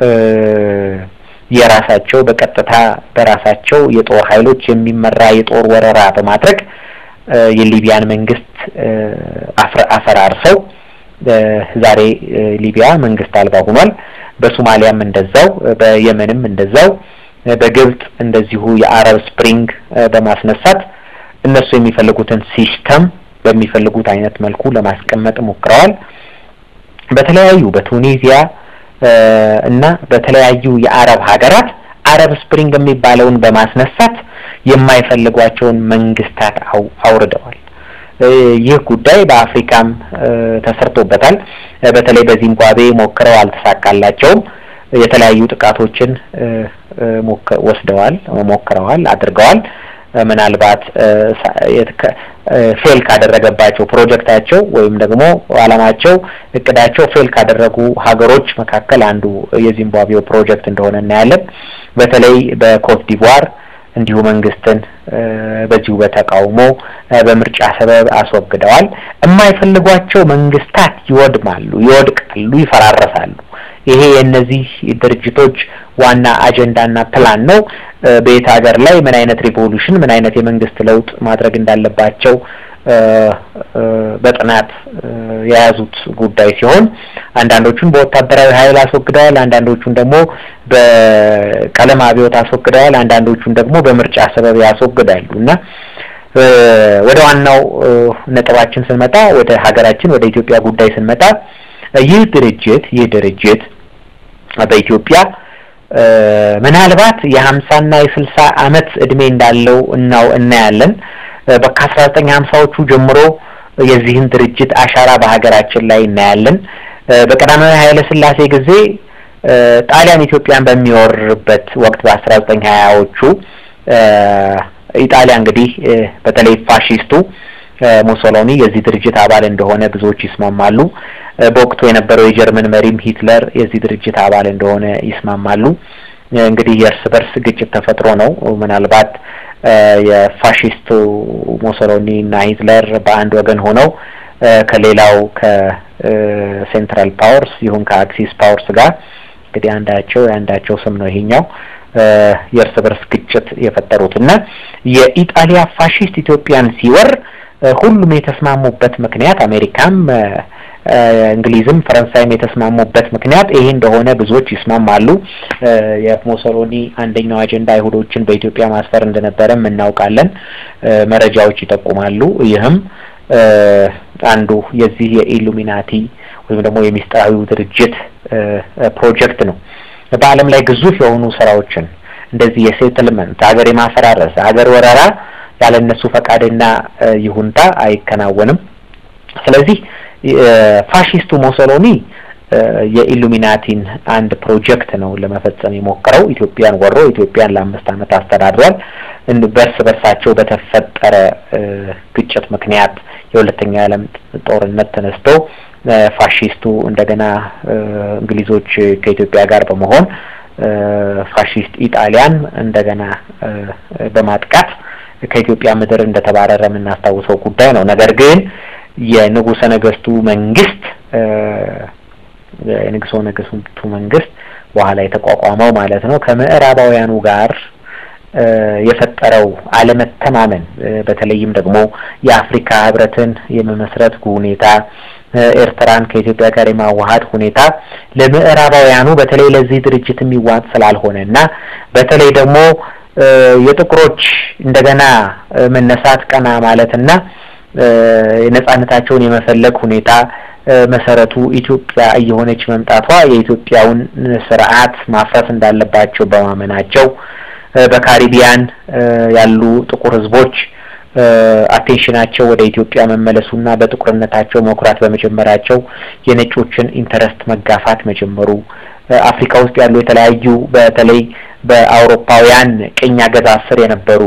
የራሳቸው በቀጥታ በራሳቸው የጦር ኃይሎች የሚመራ የጦር ወረራ በማድረግ የሊቢያን መንግስት አፈራርሰው ዛሬ ሊቢያ መንግስት አልባ ሆኗል። በሶማሊያም እንደዛው፣ በየመንም እንደዛው፣ በግብጽ እንደዚሁ የአረብ ስፕሪንግ በማስነሳት እነሱ የሚፈልጉትን ሲስተም በሚፈልጉት አይነት መልኩ ለማስቀመጥ ሞክረዋል። በተለያዩ በቱኒዚያ እና በተለያዩ የአረብ ሀገራት አረብ ስፕሪንግ የሚባለውን በማስነሳት የማይፈልጓቸውን መንግስታት አውርደዋል። ይህ ጉዳይ በአፍሪካም ተሰርቶበታል። በተለይ በዚምባብዌ ሞክረው አልተሳካላቸውም። የተለያዩ ጥቃቶችን ወስደዋል፣ ሞክረዋል፣ አድርገዋል። ምናልባት ፌል ካደረገባቸው ፕሮጀክታቸው ወይም ደግሞ አላማቸው እቅዳቸው ፌል ካደረጉ ሀገሮች መካከል አንዱ የዚምባብዌው ፕሮጀክት እንደሆነ እናያለን። በተለይ በኮት ዲቯር እንዲሁ መንግስትን በዚሁ በተቃውሞ በምርጫ ሰበብ አስወግደዋል። የማይፈልጓቸው መንግስታት ይወድማሉ፣ ይወድቃሉ፣ ይፈራረሳሉ። ይሄ የእነዚህ ድርጅቶች ዋና አጀንዳና ፕላን ነው። በየት ሀገር ላይ ምን አይነት ሪቮሉሽን ምን አይነት የመንግስት ለውጥ ማድረግ እንዳለባቸው በጥናት የያዙት ጉዳይ ሲሆን አንዳንዶቹን በወታደራዊ ኃይል አስወግደዋል፣ አንዳንዶቹን ደግሞ በቀለም አብዮት አስወግደዋል፣ አንዳንዶቹን ደግሞ በምርጫ ሰበብ ያስወግዳሉ እና ወደ ዋናው ነጥባችን ስንመጣ ወደ ሀገራችን ወደ ኢትዮጵያ ጉዳይ ስንመጣ ይህ ድርጅት ይህ ድርጅት በኢትዮጵያ ምናልባት የሀምሳና የስልሳ አመት እድሜ እንዳለው እናው እናያለን። ከአስራ ዘጠኝ ሀምሳዎቹ ጀምሮ የዚህን ድርጅት አሻራ በሀገራችን ላይ እናያለን። በቀዳማዊ ኃይለ ሥላሴ ጊዜ ጣሊያን ኢትዮጵያን በሚወርበት ወቅት በአስራ ዘጠኝ ሀያዎቹ ኢጣሊያ እንግዲህ በተለይ ፋሺስቱ ሙሶሎኒ የዚህ ድርጅት አባል እንደሆነ ብዙዎች ይስማማሉ። በወቅቱ የነበረው የጀርመን መሪም ሂትለር የዚህ ድርጅት አባል እንደሆነ ይስማማሉ። እንግዲህ የእርስ በርስ ግጭት ተፈጥሮ ነው። ምናልባት የፋሺስቱ ሙሶሎኒ እና ሂትለር በአንድ ወገን ሆነው ከሌላው ከሴንትራል ፓወርስ ይሁን ከአክሲስ ፓወርስ ጋር እንግዲህ አንዳቸው የአንዳቸው ስም ነው ይሄኛው የእርስ በርስ ግጭት የፈጠሩት እና የኢጣሊያ ፋሺስት ኢትዮጵያን ሲወር ሁሉም የተስማሙበት ምክንያት አሜሪካም እንግሊዝም ፈረንሳይም የተስማሙበት ምክንያት ይሄ እንደሆነ ብዙዎች ይስማማሉ። የሙሶሎኒ አንደኛው አጀንዳ አይሁዶችን በኢትዮጵያ ማስፈር እንደነበረም እናውቃለን፣ መረጃዎች ይጠቁማሉ። ይህም አንዱ የዚህ የኢሉሚናቲ ወይም ደግሞ የሚስጥራዊው ድርጅት ፕሮጀክት ነው። በዓለም ላይ ግዙፍ የሆኑ ስራዎችን እንደዚህ የሴትልመንት ሀገር የማፈራረስ ሀገር ወረራ ያለ እነሱ ፈቃድና ይሁንታ አይከናወንም። ስለዚህ ፋሺስቱ ሞሶሎኒ የኢሉሚናቲን አንድ ፕሮጀክት ነው ለመፈጸም የሞከረው። ኢትዮጵያን ወሮ ኢትዮጵያን ለአምስት ዓመት አስተዳድሯል። በርስ በርሳቸው በተፈጠረ ግጭት ምክንያት የሁለተኛ የዓለም ጦርነት ተነስቶ ፋሺስቱ እንደገና እንግሊዞች ከኢትዮጵያ ጋር በመሆን ፋሺስት ኢጣሊያን እንደገና በማጥቃት ከኢትዮጵያ ምድር እንደተባረረ የምናስታውሰው ጉዳይ ነው። ነገር ግን የንጉሰ ነገስቱ መንግስት የንጉሰ ነገስቱ መንግስት በኋላ የተቋቋመው ማለት ነው ከምዕራባውያኑ ጋር የፈጠረው አለመተማመን በተለይም ደግሞ የአፍሪካ ህብረትን የመመስረት ሁኔታ ኤርትራን ከኢትዮጵያ ጋር የማዋሃድ ሁኔታ ለምዕራባውያኑ በተለይ ለዚህ ድርጅት የሚዋጥ ስላልሆነ እና በተለይ ደግሞ የጥቁሮች እንደገና መነሳት ቀና ማለትና ነጻነታቸውን የመፈለግ ሁኔታ መሰረቱ ኢትዮጵያ እየሆነች መምጣቷ የኢትዮጵያውን ስርዓት ማፍረስ እንዳለባቸው በማመናቸው በካሪቢያን ያሉ ጥቁር ህዝቦች አቴንሽናቸው ወደ ኢትዮጵያ መመለሱና በጥቁርነታቸው መኩራት በመጀመራቸው የነጮችን ኢንተረስት መጋፋት መጀመሩ አፍሪካ ውስጥ ያሉ የተለያዩ በተለይ በአውሮፓውያን ቅኝ አገዛዝ ስር የነበሩ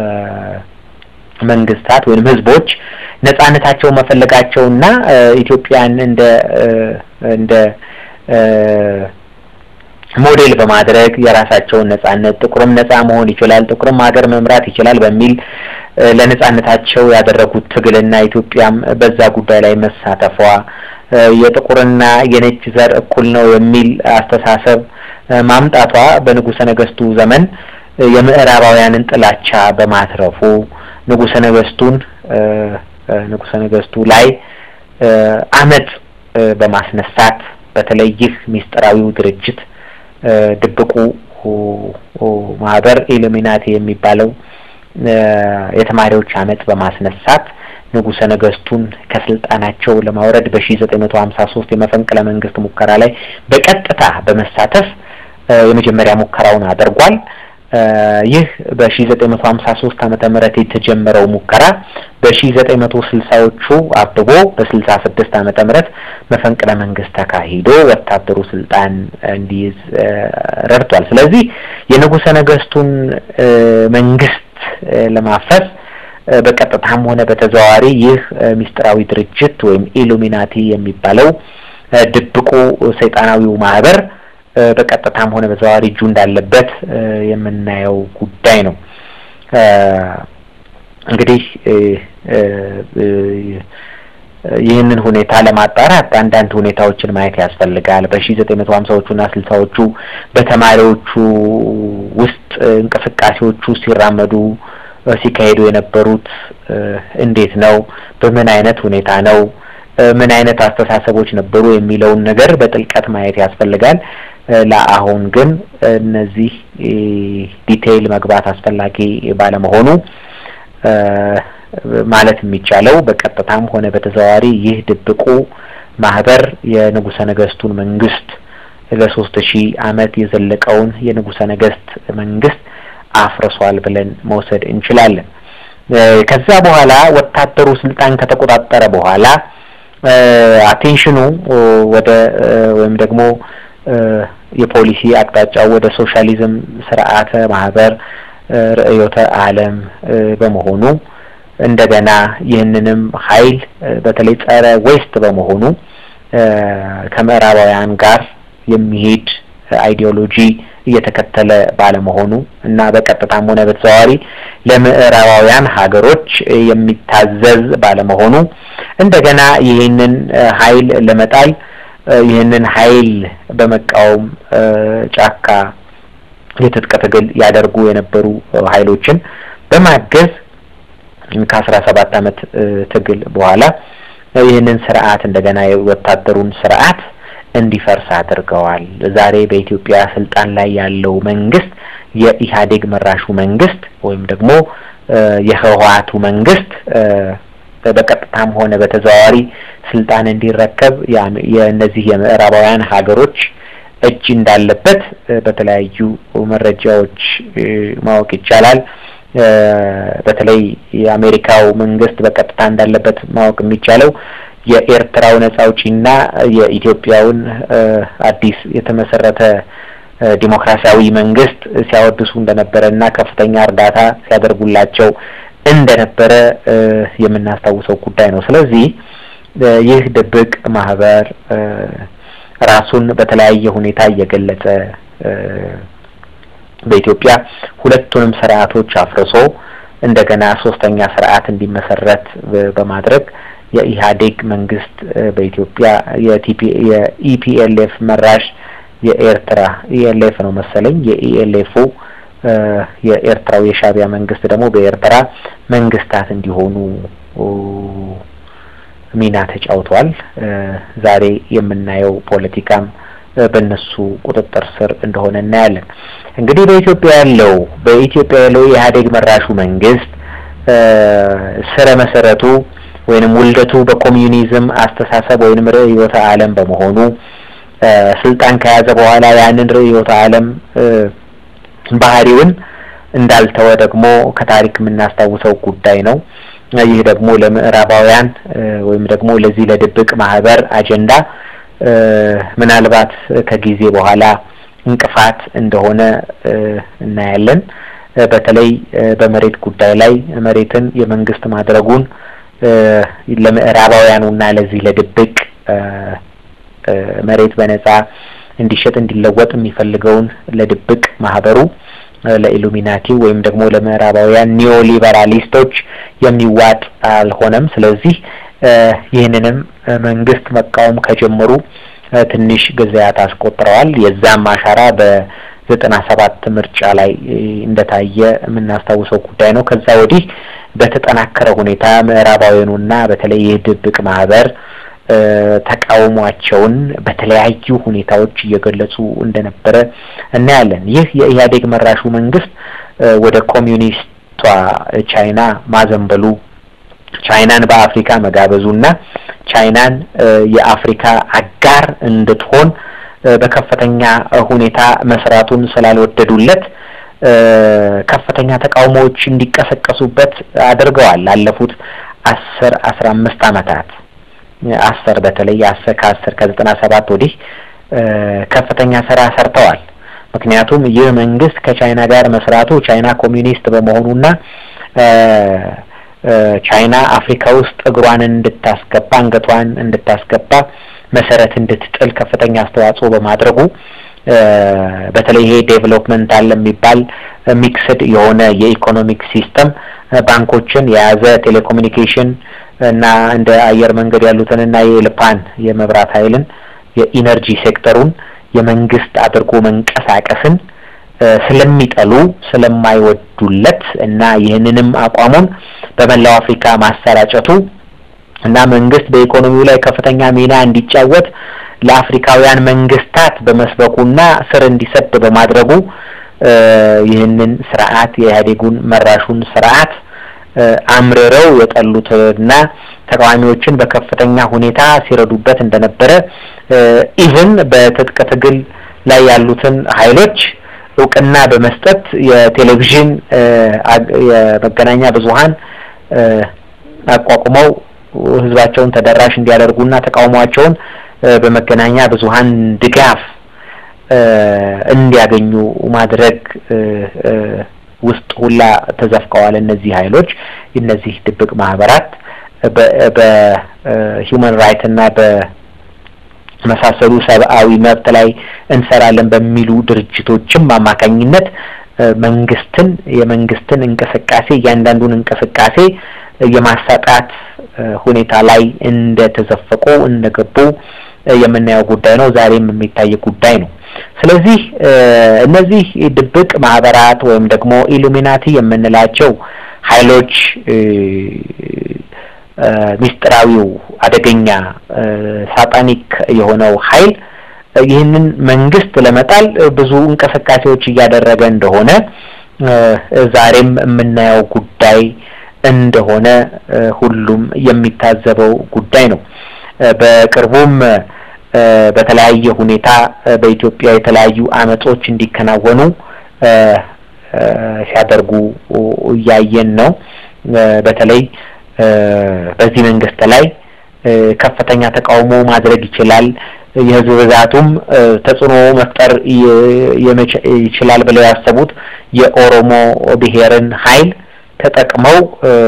መንግስታት ወይም ህዝቦች ነጻነታቸው መፈለጋቸውና ኢትዮጵያን እንደ እንደ ሞዴል በማድረግ የራሳቸውን ነጻነት ጥቁርም ነጻ መሆን ይችላል፣ ጥቁርም ሀገር መምራት ይችላል በሚል ለነጻነታቸው ያደረጉት ትግልና ኢትዮጵያም በዛ ጉዳይ ላይ መሳተፏ የጥቁርና የነጭ ዘር እኩል ነው የሚል አስተሳሰብ ማምጣቷ በንጉሰ ነገስቱ ዘመን የምዕራባውያንን ጥላቻ በማትረፉ ንጉሰ ነገስቱን ንጉሰ ነገስቱ ላይ አመጽ በማስነሳት በተለይ ይህ ሚስጥራዊው ድርጅት ድብቁ ማህበር ኢሉሚናቲ የሚባለው የተማሪዎች አመጽ በማስነሳት ንጉሰ ነገስቱን ከስልጣናቸው ለማውረድ በሺ ዘጠኝ መቶ ሀምሳ ሶስት የመፈንቅለ መንግስት ሙከራ ላይ በቀጥታ በመሳተፍ የመጀመሪያ ሙከራውን አድርጓል። ይህ በሺ ዘጠኝ መቶ ሀምሳ ሶስት ዓመተ ምህረት የተጀመረው ሙከራ በሺ ዘጠኝ መቶ ስልሳዎቹ አብቦ በስልሳ ስድስት ዓመተ ምህረት መፈንቅለ መንግስት ተካሂዶ ወታደሩ ስልጣን እንዲይዝ ረድቷል። ስለዚህ የንጉሰ ነገስቱን መንግስት ለማፍረስ በቀጥታም ሆነ በተዘዋዋሪ ይህ ሚስጥራዊ ድርጅት ወይም ኢሉሚናቲ የሚባለው ድብቁ ሰይጣናዊው ማህበር በቀጥታም ሆነ በተዘዋዋሪ እጁ እንዳለበት የምናየው ጉዳይ ነው። እንግዲህ ይህንን ሁኔታ ለማጣራት አንዳንድ ሁኔታዎችን ማየት ያስፈልጋል። በሺ ዘጠኝ መቶ ሀምሳዎቹና ስልሳዎቹ በተማሪዎቹ ውስጥ እንቅስቃሴዎቹ ሲራመዱ ሲካሄዱ የነበሩት እንዴት ነው? በምን አይነት ሁኔታ ነው? ምን አይነት አስተሳሰቦች ነበሩ የሚለውን ነገር በጥልቀት ማየት ያስፈልጋል። ለአሁን ግን እነዚህ ዲቴይል መግባት አስፈላጊ ባለመሆኑ ማለት የሚቻለው በቀጥታም ሆነ በተዘዋዋሪ ይህ ድብቁ ማህበር የንጉሰ ነገስቱን መንግስት ለሶስት ሺህ አመት የዘለቀውን የንጉሰ ነገስት መንግስት አፍርሷል ብለን መውሰድ እንችላለን። ከዛ በኋላ ወታደሩ ስልጣን ከተቆጣጠረ በኋላ አቴንሽኑ ወደ ወይም ደግሞ የፖሊሲ አቅጣጫው ወደ ሶሻሊዝም ስርዓተ ማህበር ርዕዮተ ዓለም በመሆኑ እንደገና ይህንንም ኃይል በተለይ ጸረ ዌስት በመሆኑ ከምዕራባውያን ጋር የሚሄድ አይዲዮሎጂ እየተከተለ ባለመሆኑ እና በቀጥታም ሆነ በተዘዋዋሪ ለምዕራባውያን ሀገሮች የሚታዘዝ ባለመሆኑ እንደገና ይህንን ኃይል ለመጣል ይህንን ኃይል በመቃወም ጫካ የትጥቅ ትግል ያደርጉ የነበሩ ኃይሎችን በማገዝ ከአስራ ሰባት አመት ትግል በኋላ ይህንን ስርዓት እንደገና የወታደሩን ስርዓት እንዲፈርስ አድርገዋል። ዛሬ በኢትዮጵያ ስልጣን ላይ ያለው መንግስት የኢህአዴግ መራሹ መንግስት ወይም ደግሞ የህወሓቱ መንግስት በቀጥታም ሆነ በተዘዋዋሪ ስልጣን እንዲረከብ የእነዚህ የምዕራባውያን ሀገሮች እጅ እንዳለበት በተለያዩ መረጃዎች ማወቅ ይቻላል። በተለይ የአሜሪካው መንግስት በቀጥታ እንዳለበት ማወቅ የሚቻለው የኤርትራው ነጻ አውጪና የኢትዮጵያውን አዲስ የተመሰረተ ዲሞክራሲያዊ መንግስት ሲያወድሱ እንደነበረ እና ከፍተኛ እርዳታ ሲያደርጉላቸው እንደነበረ የምናስታውሰው ጉዳይ ነው። ስለዚህ ይህ ድብቅ ማህበር ራሱን በተለያየ ሁኔታ እየገለጸ በኢትዮጵያ ሁለቱንም ስርዓቶች አፍርሶ እንደገና ሶስተኛ ስርዓት እንዲመሰረት በማድረግ የኢህአዴግ መንግስት በኢትዮጵያ የቲፒ የኢፒኤልኤፍ መራሽ የኤርትራ ኢኤልኤፍ ነው መሰለኝ የኢኤልኤፉ የኤርትራው የሻዕቢያ መንግስት ደግሞ በኤርትራ መንግስታት እንዲሆኑ ሚና ተጫውተዋል። ዛሬ የምናየው ፖለቲካም በእነሱ ቁጥጥር ስር እንደሆነ እናያለን። እንግዲህ በኢትዮጵያ ያለው በኢትዮጵያ ያለው የኢህአዴግ መራሹ መንግስት ስረ መሰረቱ ወይንም ውልደቱ በኮሚዩኒዝም አስተሳሰብ ወይንም ርዕዮተ ዓለም በመሆኑ ስልጣን ከያዘ በኋላ ያንን ርዕዮተ ዓለም ባህሪውን እንዳልተወ ደግሞ ከታሪክ የምናስታውሰው ጉዳይ ነው። ይህ ደግሞ ለምዕራባውያን ወይም ደግሞ ለዚህ ለድብቅ ማህበር አጀንዳ ምናልባት ከጊዜ በኋላ እንቅፋት እንደሆነ እናያለን። በተለይ በመሬት ጉዳይ ላይ መሬትን የመንግስት ማድረጉን ለምዕራባውያኑ እና ለዚህ ለድብቅ መሬት በነጻ እንዲሸጥ እንዲለወጥ የሚፈልገውን ለድብቅ ማህበሩ ለኢሉሚናቲ ወይም ደግሞ ለምዕራባውያን ኒዮሊበራሊስቶች የሚዋጥ አልሆነም። ስለዚህ ይህንንም መንግስት መቃወም ከጀመሩ ትንሽ ጊዜያት አስቆጥረዋል። የዛም አሻራ በዘጠና ሰባት ምርጫ ላይ እንደታየ የምናስታውሰው ጉዳይ ነው። ከዛ ወዲህ በተጠናከረ ሁኔታ ምዕራባውያኑና በተለይ ይህ ድብቅ ማህበር ተቃውሟቸውን በተለያዩ ሁኔታዎች እየገለጹ እንደነበረ እናያለን። ይህ የኢህአዴግ መራሹ መንግስት ወደ ኮሚዩኒስቷ ቻይና ማዘንበሉ ቻይናን በአፍሪካ መጋበዙና ቻይናን የአፍሪካ አጋር እንድትሆን በከፍተኛ ሁኔታ መስራቱን ስላልወደዱለት ከፍተኛ ተቃውሞዎች እንዲቀሰቀሱበት አድርገዋል። ላለፉት አስር አስራ አምስት አመታት አስር በተለይ አስር ከአስር ከዘጠና ሰባት ወዲህ ከፍተኛ ስራ ሰርተዋል። ምክንያቱም ይህ መንግስት ከቻይና ጋር መስራቱ ቻይና ኮሚዩኒስት በመሆኑና ቻይና አፍሪካ ውስጥ እግሯን እንድታስገባ አንገቷን እንድታስገባ መሰረት እንድትጥል ከፍተኛ አስተዋጽኦ በማድረጉ በተለይ ይሄ ዴቨሎፕመንት አለ የሚባል ሚክስድ የሆነ የኢኮኖሚክ ሲስተም ባንኮችን የያዘ ቴሌኮሙኒኬሽን እና እንደ አየር መንገድ ያሉትን እና የልፓን የመብራት ኃይልን የኢነርጂ ሴክተሩን የመንግስት አድርጎ መንቀሳቀስን ስለሚጠሉ ስለማይወዱለት እና ይህንንም አቋሙን በመላው አፍሪካ ማሰራጨቱ እና መንግስት በኢኮኖሚው ላይ ከፍተኛ ሚና እንዲጫወት ለአፍሪካውያን መንግስታት በመስበኩና ስር እንዲሰድ በማድረጉ ይህንን ስርዓት የኢህአዴጉን መራሹን ስርዓት አምርረው የጠሉትና ተቃዋሚዎችን በከፍተኛ ሁኔታ ሲረዱበት እንደነበረ ኢቭን በትጥቅ ትግል ላይ ያሉትን ኃይሎች እውቅና በመስጠት የቴሌቪዥን የመገናኛ ብዙኃን አቋቁመው ህዝባቸውን ተደራሽ እንዲያደርጉና ተቃውሟቸውን በመገናኛ ብዙኃን ድጋፍ እንዲያገኙ ማድረግ ውስጥ ሁላ ተዘፍቀዋል። እነዚህ ኃይሎች እነዚህ ድብቅ ማህበራት በሂውማን ራይት እና በመሳሰሉ ሰብአዊ መብት ላይ እንሰራለን በሚሉ ድርጅቶችም አማካኝነት መንግስትን የመንግስትን እንቅስቃሴ እያንዳንዱን እንቅስቃሴ የማሳጣት ሁኔታ ላይ እንደተዘፈቁ እንደገቡ የምናየው ጉዳይ ነው። ዛሬም የሚታይ ጉዳይ ነው። ስለዚህ እነዚህ ድብቅ ማህበራት ወይም ደግሞ ኢሉሚናቲ የምንላቸው ኃይሎች ሚስጥራዊው አደገኛ ሳጣኒክ የሆነው ኃይል ይህንን መንግስት ለመጣል ብዙ እንቅስቃሴዎች እያደረገ እንደሆነ ዛሬም የምናየው ጉዳይ እንደሆነ ሁሉም የሚታዘበው ጉዳይ ነው። በቅርቡም በተለያየ ሁኔታ በኢትዮጵያ የተለያዩ አመጾች እንዲከናወኑ ሲያደርጉ እያየን ነው። በተለይ በዚህ መንግስት ላይ ከፍተኛ ተቃውሞ ማድረግ ይችላል፣ የህዝብ ብዛቱም ተጽዕኖ መፍጠር ይችላል ብለው ያሰቡት የኦሮሞ ብሔርን ኃይል ተጠቅመው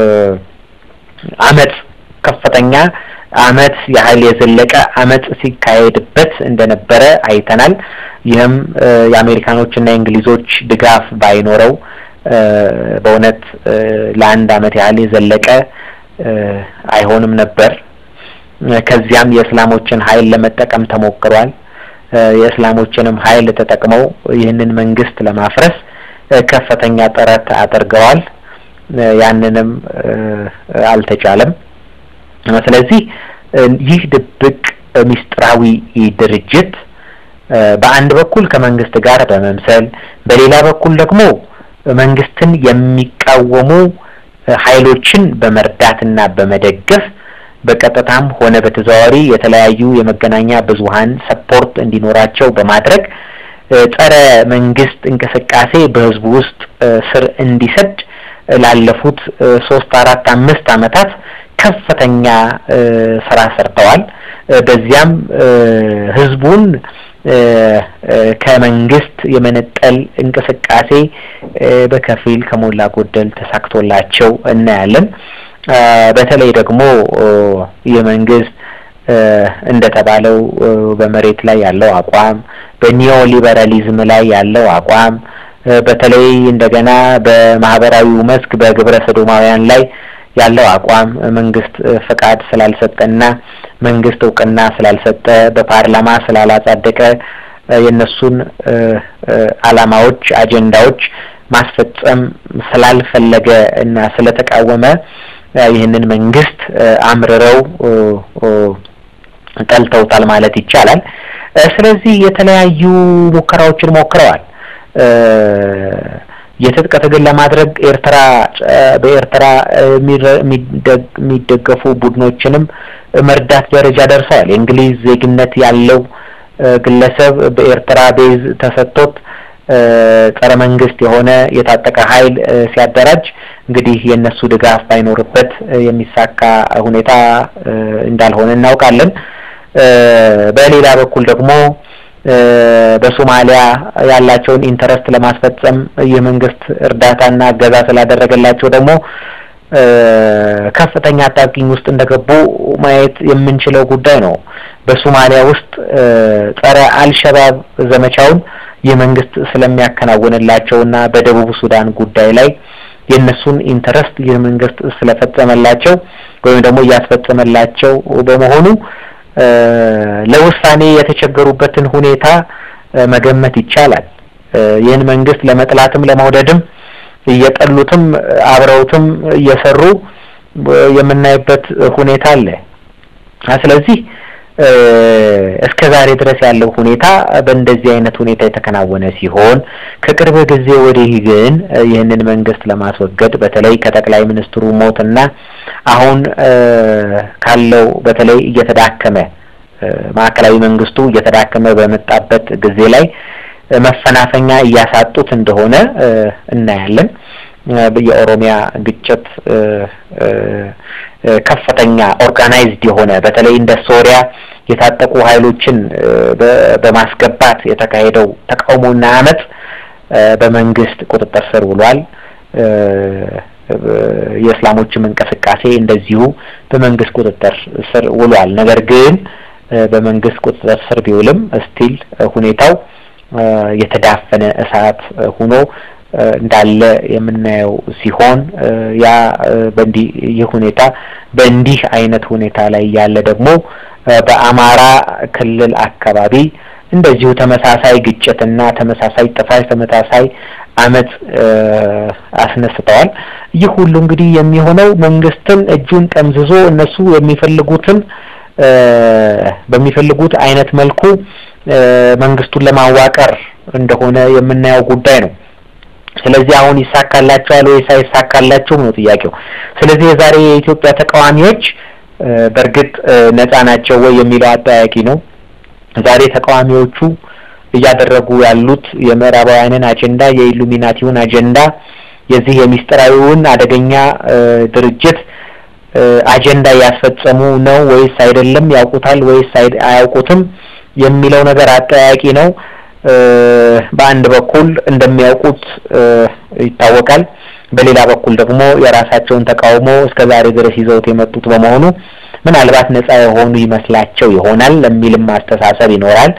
አመጽ ከፍተኛ አመት ያህል የዘለቀ አመጽ ሲካሄድበት እንደነበረ አይተናል። ይህም የአሜሪካኖችና የእንግሊዞች ድጋፍ ባይኖረው በእውነት ለአንድ አመት ያህል የዘለቀ አይሆንም ነበር። ከዚያም የእስላሞችን ኃይል ለመጠቀም ተሞክሯል። የእስላሞችንም ኃይል ተጠቅመው ይህንን መንግስት ለማፍረስ ከፍተኛ ጥረት አድርገዋል። ያንንም አልተቻለም። ስለዚህ ይህ ድብቅ ሚስጥራዊ ድርጅት በአንድ በኩል ከመንግስት ጋር በመምሰል በሌላ በኩል ደግሞ መንግስትን የሚቃወሙ ኃይሎችን በመርዳትና በመደገፍ በቀጥታም ሆነ በተዘዋዋሪ የተለያዩ የመገናኛ ብዙኃን ሰፖርት እንዲኖራቸው በማድረግ ጸረ መንግስት እንቅስቃሴ በህዝቡ ውስጥ ስር እንዲሰድ ላለፉት ሶስት አራት አምስት አመታት ከፍተኛ ስራ ሰርተዋል። በዚያም ህዝቡን ከመንግስት የመነጠል እንቅስቃሴ በከፊል ከሞላ ጎደል ተሳክቶላቸው እናያለን። በተለይ ደግሞ የመንግስት እንደተባለው በመሬት ላይ ያለው አቋም በኒዮ ሊበራሊዝም ላይ ያለው አቋም በተለይ እንደገና በማህበራዊው መስክ በግብረ ሰዶማውያን ላይ ያለው አቋም መንግስት ፈቃድ ስላልሰጠና መንግስት እውቅና ስላልሰጠ በፓርላማ ስላላጸደቀ የእነሱን አላማዎች፣ አጀንዳዎች ማስፈጸም ስላልፈለገ እና ስለተቃወመ ይህንን መንግስት አምርረው ጠልተውታል ማለት ይቻላል። ስለዚህ የተለያዩ ሙከራዎችን ሞክረዋል። የትጥቅ ትግል ለማድረግ ኤርትራ በኤርትራ የሚደገፉ ቡድኖችንም መርዳት ደረጃ ደርሰዋል። የእንግሊዝ ዜግነት ያለው ግለሰብ በኤርትራ ቤዝ ተሰጥቶት ጸረ መንግስት የሆነ የታጠቀ ኃይል ሲያደራጅ እንግዲህ የእነሱ ድጋፍ ባይኖርበት የሚሳካ ሁኔታ እንዳልሆነ እናውቃለን። በሌላ በኩል ደግሞ በሶማሊያ ያላቸውን ኢንተረስት ለማስፈጸም የመንግስት እርዳታና እገዛ ስላደረገላቸው ደግሞ ከፍተኛ አጣብቂኝ ውስጥ እንደገቡ ማየት የምንችለው ጉዳይ ነው። በሶማሊያ ውስጥ ጸረ አልሸባብ ዘመቻውን የመንግስት ስለሚያከናውንላቸውና በደቡብ ሱዳን ጉዳይ ላይ የእነሱን ኢንተረስት ይህ መንግስት ስለፈጸመላቸው ወይም ደግሞ እያስፈጸመላቸው በመሆኑ ለውሳኔ የተቸገሩበትን ሁኔታ መገመት ይቻላል። ይህን መንግስት ለመጥላትም ለመውደድም እየጠሉትም አብረውትም እየሰሩ የምናይበት ሁኔታ አለ። ስለዚህ እስከ ዛሬ ድረስ ያለው ሁኔታ በእንደዚህ አይነት ሁኔታ የተከናወነ ሲሆን ከቅርብ ጊዜ ወዲህ ግን ይህንን መንግስት ለማስወገድ በተለይ ከጠቅላይ ሚኒስትሩ ሞትና አሁን ካለው በተለይ እየተዳከመ ማዕከላዊ መንግስቱ እየተዳከመ በመጣበት ጊዜ ላይ መፈናፈኛ እያሳጡት እንደሆነ እናያለን። የኦሮሚያ ግጭት ከፍተኛ ኦርጋናይዝድ የሆነ በተለይ እንደ ሶሪያ የታጠቁ ኃይሎችን በማስገባት የተካሄደው ተቃውሞና አመፅ በመንግስት ቁጥጥር ስር ውሏል። የእስላሞችም እንቅስቃሴ እንደዚሁ በመንግስት ቁጥጥር ስር ውሏል። ነገር ግን በመንግስት ቁጥጥር ስር ቢውልም ስቲል ሁኔታው የተዳፈነ እሳት ሆኖ እንዳለ የምናየው ሲሆን ያ በእንዲህ ይህ ሁኔታ በእንዲህ አይነት ሁኔታ ላይ ያለ ደግሞ በአማራ ክልል አካባቢ እንደዚሁ ተመሳሳይ ግጭትና ተመሳሳይ ጥፋት ተመሳሳይ አመፅ አስነስተዋል። ይህ ሁሉ እንግዲህ የሚሆነው መንግስትን እጁን ጠምዝዞ እነሱ የሚፈልጉትን በሚፈልጉት አይነት መልኩ መንግስቱን ለማዋቀር እንደሆነ የምናየው ጉዳይ ነው። ስለዚህ አሁን ይሳካላቸዋል ወይስ አይሳካላቸውም ነው ጥያቄው። ስለዚህ የዛሬ የኢትዮጵያ ተቃዋሚዎች በእርግጥ ነጻ ናቸው ወይ የሚለው አጠያቂ ነው። ዛሬ ተቃዋሚዎቹ እያደረጉ ያሉት የምዕራባውያንን አጀንዳ የኢሉሚናቲውን አጀንዳ የዚህ የሚስጥራዊውን አደገኛ ድርጅት አጀንዳ እያስፈጸሙ ነው ወይስ አይደለም? ያውቁታል ወይስ አያውቁትም የሚለው ነገር አጠያቂ ነው። በአንድ በኩል እንደሚያውቁት ይታወቃል። በሌላ በኩል ደግሞ የራሳቸውን ተቃውሞ እስከ ዛሬ ድረስ ይዘውት የመጡት በመሆኑ ምናልባት ነጻ የሆኑ ይመስላቸው ይሆናል የሚልም አስተሳሰብ ይኖራል።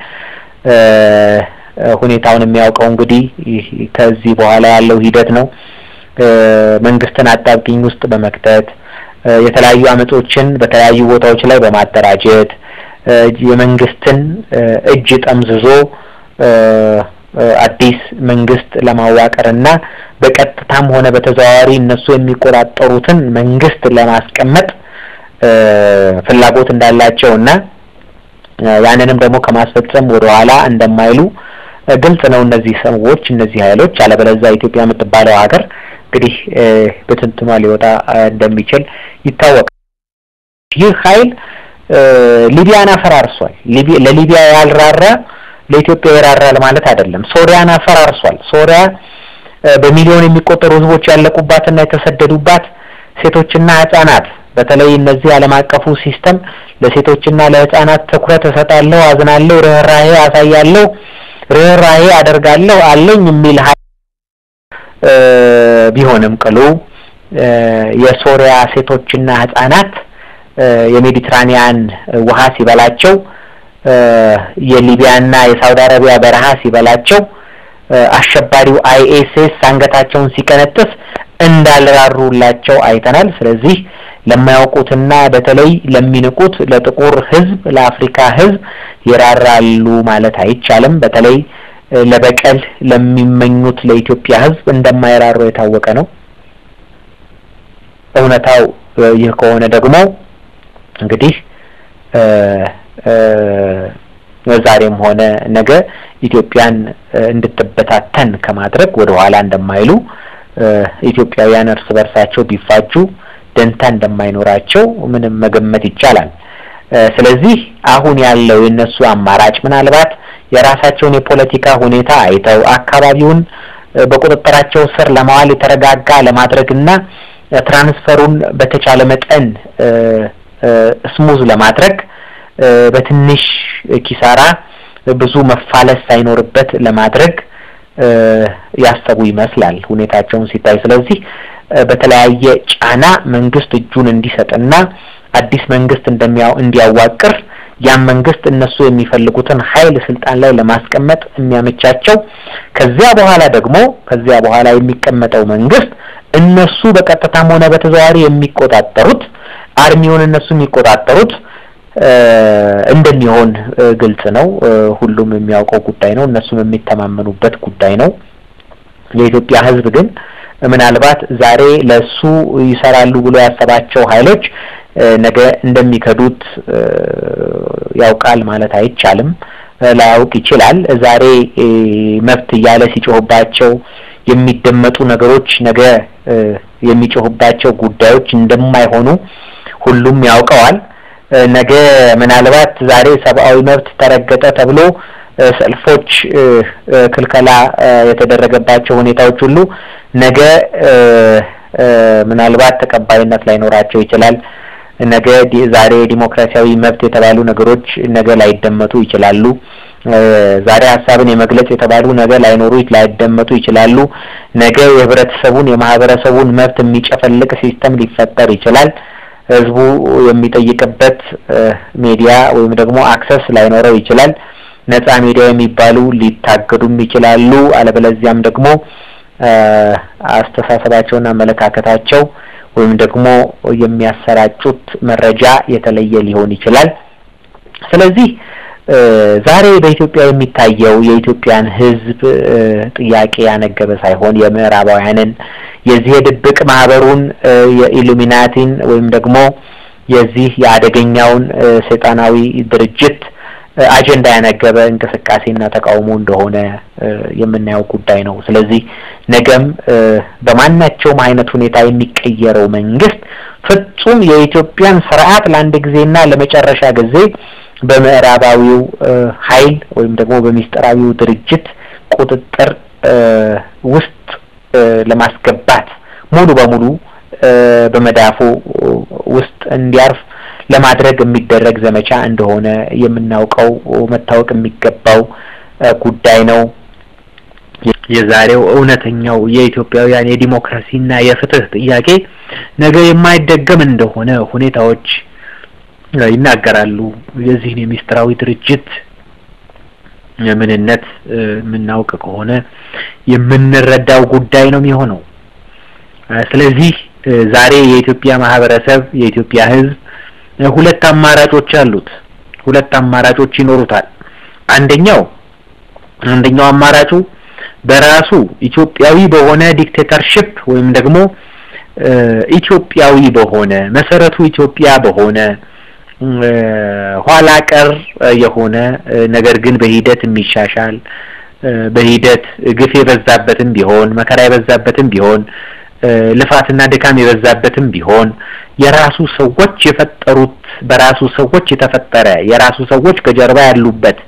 ሁኔታውን የሚያውቀው እንግዲህ ከዚህ በኋላ ያለው ሂደት ነው። መንግስትን አጣብቂኝ ውስጥ በመክተት የተለያዩ አመጾችን በተለያዩ ቦታዎች ላይ በማደራጀት የመንግስትን እጅ ጠምዝዞ አዲስ መንግስት ለማዋቀር እና በቀጥታም ሆነ በተዘዋዋሪ እነሱ የሚቆጣጠሩትን መንግስት ለማስቀመጥ ፍላጎት እንዳላቸው እና ያንንም ደግሞ ከማስፈጸም ወደ ኋላ እንደማይሉ ግልጽ ነው። እነዚህ ሰዎች እነዚህ ኃይሎች አለበለዚያ ኢትዮጵያ የምትባለው ሀገር እንግዲህ በትንትኗ ሊወጣ እንደሚችል ይታወቃል። ይህ ኃይል ሊቢያን አፈራርሷል። ለሊቢያ ያልራራ ለኢትዮጵያ ይራራል ማለት አይደለም። ሶሪያን አፈራርሷል። ሶሪያ በሚሊዮን የሚቆጠሩ ህዝቦች ያለቁባትና የተሰደዱባት ሴቶችና ህጻናት በተለይ እነዚህ ዓለም አቀፉ ሲስተም ለሴቶችና ለህጻናት ትኩረት እሰጣለሁ፣ አዝናለሁ፣ ርህራሄ አሳያለሁ፣ ርህራሄ አደርጋለሁ አለኝ የሚል ቢሆንም ቅሉ የሶሪያ ሴቶችና ህጻናት የሜዲትራኒያን ውሃ ሲበላቸው የሊቢያና የሳውዲ አረቢያ በረሃ ሲበላቸው አሸባሪው አይኤስኤስ አንገታቸውን ሲቀነጥስ እንዳልራሩላቸው አይተናል። ስለዚህ ለማያውቁትና በተለይ ለሚንቁት ለጥቁር ሕዝብ ለአፍሪካ ሕዝብ ይራራሉ ማለት አይቻልም። በተለይ ለበቀል ለሚመኙት ለኢትዮጵያ ሕዝብ እንደማይራሩ የታወቀ ነው። እውነታው ይህ ከሆነ ደግሞ እንግዲህ ዛሬም ሆነ ነገ ኢትዮጵያን እንድትበታተን ከማድረግ ወደ ኋላ እንደማይሉ ኢትዮጵያውያን እርስ በርሳቸው ቢፋጁ ደንታ እንደማይኖራቸው ምንም መገመት ይቻላል። ስለዚህ አሁን ያለው የነሱ አማራጭ ምናልባት የራሳቸውን የፖለቲካ ሁኔታ አይተው አካባቢውን በቁጥጥራቸው ስር ለማዋል የተረጋጋ ለማድረግና ትራንስፈሩን በተቻለ መጠን ስሙዝ ለማድረግ በትንሽ ኪሳራ ብዙ መፋለስ ሳይኖርበት ለማድረግ ያሰቡ ይመስላል ሁኔታቸውን ሲታይ። ስለዚህ በተለያየ ጫና መንግስት እጁን እንዲሰጥና አዲስ መንግስት እንደሚያው እንዲያዋቅር ያን መንግስት እነሱ የሚፈልጉትን ኃይል ስልጣን ላይ ለማስቀመጥ የሚያመቻቸው ከዚያ በኋላ ደግሞ ከዚያ በኋላ የሚቀመጠው መንግስት እነሱ በቀጥታም ሆነ በተዘዋዋሪ የሚቆጣጠሩት አርሚውን እነሱ የሚቆጣጠሩት እንደሚሆን ግልጽ ነው። ሁሉም የሚያውቀው ጉዳይ ነው። እነሱም የሚተማመኑበት ጉዳይ ነው። የኢትዮጵያ ሕዝብ ግን ምናልባት ዛሬ ለሱ ይሰራሉ ብሎ ያሰባቸው ኃይሎች ነገ እንደሚከዱት ያውቃል ማለት አይቻልም። ላያውቅ ይችላል። ዛሬ መብት እያለ ሲጮህባቸው የሚደመጡ ነገሮች ነገ የሚጮህባቸው ጉዳዮች እንደማይሆኑ ሁሉም ያውቀዋል። ነገ ምናልባት ዛሬ ሰብአዊ መብት ተረገጠ ተብሎ ሰልፎች፣ ክልከላ የተደረገባቸው ሁኔታዎች ሁሉ ነገ ምናልባት ተቀባይነት ላይኖራቸው ይችላል። ነገ ዛሬ ዲሞክራሲያዊ መብት የተባሉ ነገሮች ነገ ላይደመጡ ይችላሉ። ዛሬ ሀሳብን የመግለጽ የተባሉ ነገ ላይኖሩ ላይደመጡ ይችላሉ። ነገ የህብረተሰቡን የማህበረሰቡን መብት የሚጨፈልቅ ሲስተም ሊፈጠር ይችላል። ህዝቡ የሚጠይቅበት ሚዲያ ወይም ደግሞ አክሰስ ላይኖረው ይችላል። ነጻ ሚዲያ የሚባሉ ሊታገዱም ይችላሉ። አለበለዚያም ደግሞ አስተሳሰባቸውና አመለካከታቸው ወይም ደግሞ የሚያሰራጩት መረጃ የተለየ ሊሆን ይችላል። ስለዚህ ዛሬ በኢትዮጵያ የሚታየው የኢትዮጵያን ህዝብ ጥያቄ ያነገበ ሳይሆን የምዕራባውያንን የዚህ የድብቅ ማህበሩን የኢሉሚናቲን ወይም ደግሞ የዚህ የአደገኛውን ሰይጣናዊ ድርጅት አጀንዳ ያነገበ እንቅስቃሴና ተቃውሞ እንደሆነ የምናየው ጉዳይ ነው። ስለዚህ ነገም በማናቸውም አይነት ሁኔታ የሚቀየረው መንግስት ፍጹም የኢትዮጵያን ስርዓት ለአንድ ጊዜና ለመጨረሻ ጊዜ በምዕራባዊው ኃይል ወይም ደግሞ በሚስጥራዊው ድርጅት ቁጥጥር ውስጥ ለማስገባት ሙሉ በሙሉ በመዳፉ ውስጥ እንዲያርፍ ለማድረግ የሚደረግ ዘመቻ እንደሆነ የምናውቀው መታወቅ የሚገባው ጉዳይ ነው። የዛሬው እውነተኛው የኢትዮጵያውያን የዲሞክራሲና የፍትህ ጥያቄ ነገ የማይደገም እንደሆነ ሁኔታዎች ይናገራሉ። የዚህን የሚስጥራዊ ድርጅት ምንነት የምናውቅ ከሆነ የምንረዳው ጉዳይ ነው የሚሆነው። ስለዚህ ዛሬ የኢትዮጵያ ማህበረሰብ የኢትዮጵያ ሕዝብ ሁለት አማራጮች አሉት። ሁለት አማራጮች ይኖሩታል። አንደኛው አንደኛው አማራጩ በራሱ ኢትዮጵያዊ በሆነ ዲክቴተርሽፕ ወይም ደግሞ ኢትዮጵያዊ በሆነ መሰረቱ ኢትዮጵያ በሆነ ኋላ ቀር የሆነ ነገር ግን በሂደት የሚሻሻል በሂደት ግፍ የበዛበትም ቢሆን መከራ የበዛበትም ቢሆን ልፋትና ድካም የበዛበትም ቢሆን የራሱ ሰዎች የፈጠሩት በራሱ ሰዎች የተፈጠረ የራሱ ሰዎች ከጀርባ ያሉበት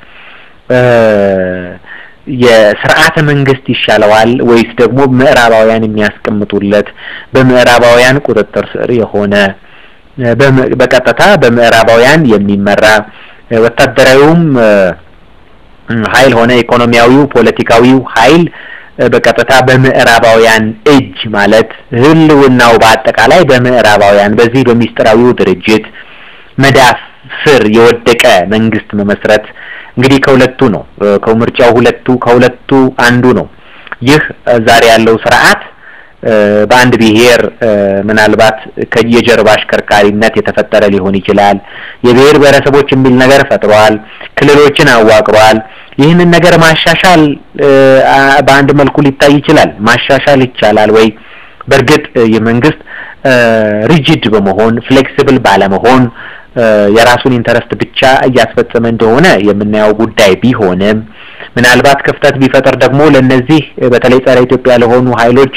የስርዓተ መንግስት ይሻለዋል ወይስ ደግሞ ምዕራባውያን የሚያስቀምጡለት በምዕራባውያን ቁጥጥር ስር የሆነ በቀጥታ በምዕራባውያን የሚመራ ወታደራዊውም ኃይል ሆነ ኢኮኖሚያዊው ፖለቲካዊው ኃይል በቀጥታ በምዕራባውያን እጅ ማለት ህልውናው በአጠቃላይ በምዕራባውያን በዚህ በሚስጥራዊው ድርጅት መዳፍ ስር የወደቀ መንግስት መመስረት እንግዲህ ከሁለቱ ነው። ከምርጫው ሁለቱ ከሁለቱ አንዱ ነው። ይህ ዛሬ ያለው ስርዓት በአንድ ብሔር ምናልባት የጀርባ አሽከርካሪነት የተፈጠረ ሊሆን ይችላል። የብሔር ብሔረሰቦች የሚል ነገር ፈጥሯል። ክልሎችን አዋቅሯል። ይህንን ነገር ማሻሻል በአንድ መልኩ ሊታይ ይችላል። ማሻሻል ይቻላል ወይ? በእርግጥ የመንግስት ሪጂድ በመሆን ፍሌክሲብል ባለመሆን የራሱን ኢንተረስት ብቻ እያስፈጸመ እንደሆነ የምናየው ጉዳይ ቢሆንም ምናልባት ክፍተት ቢፈጠር ደግሞ ለነዚህ በተለይ ጸረ ኢትዮጵያ ለሆኑ ኃይሎች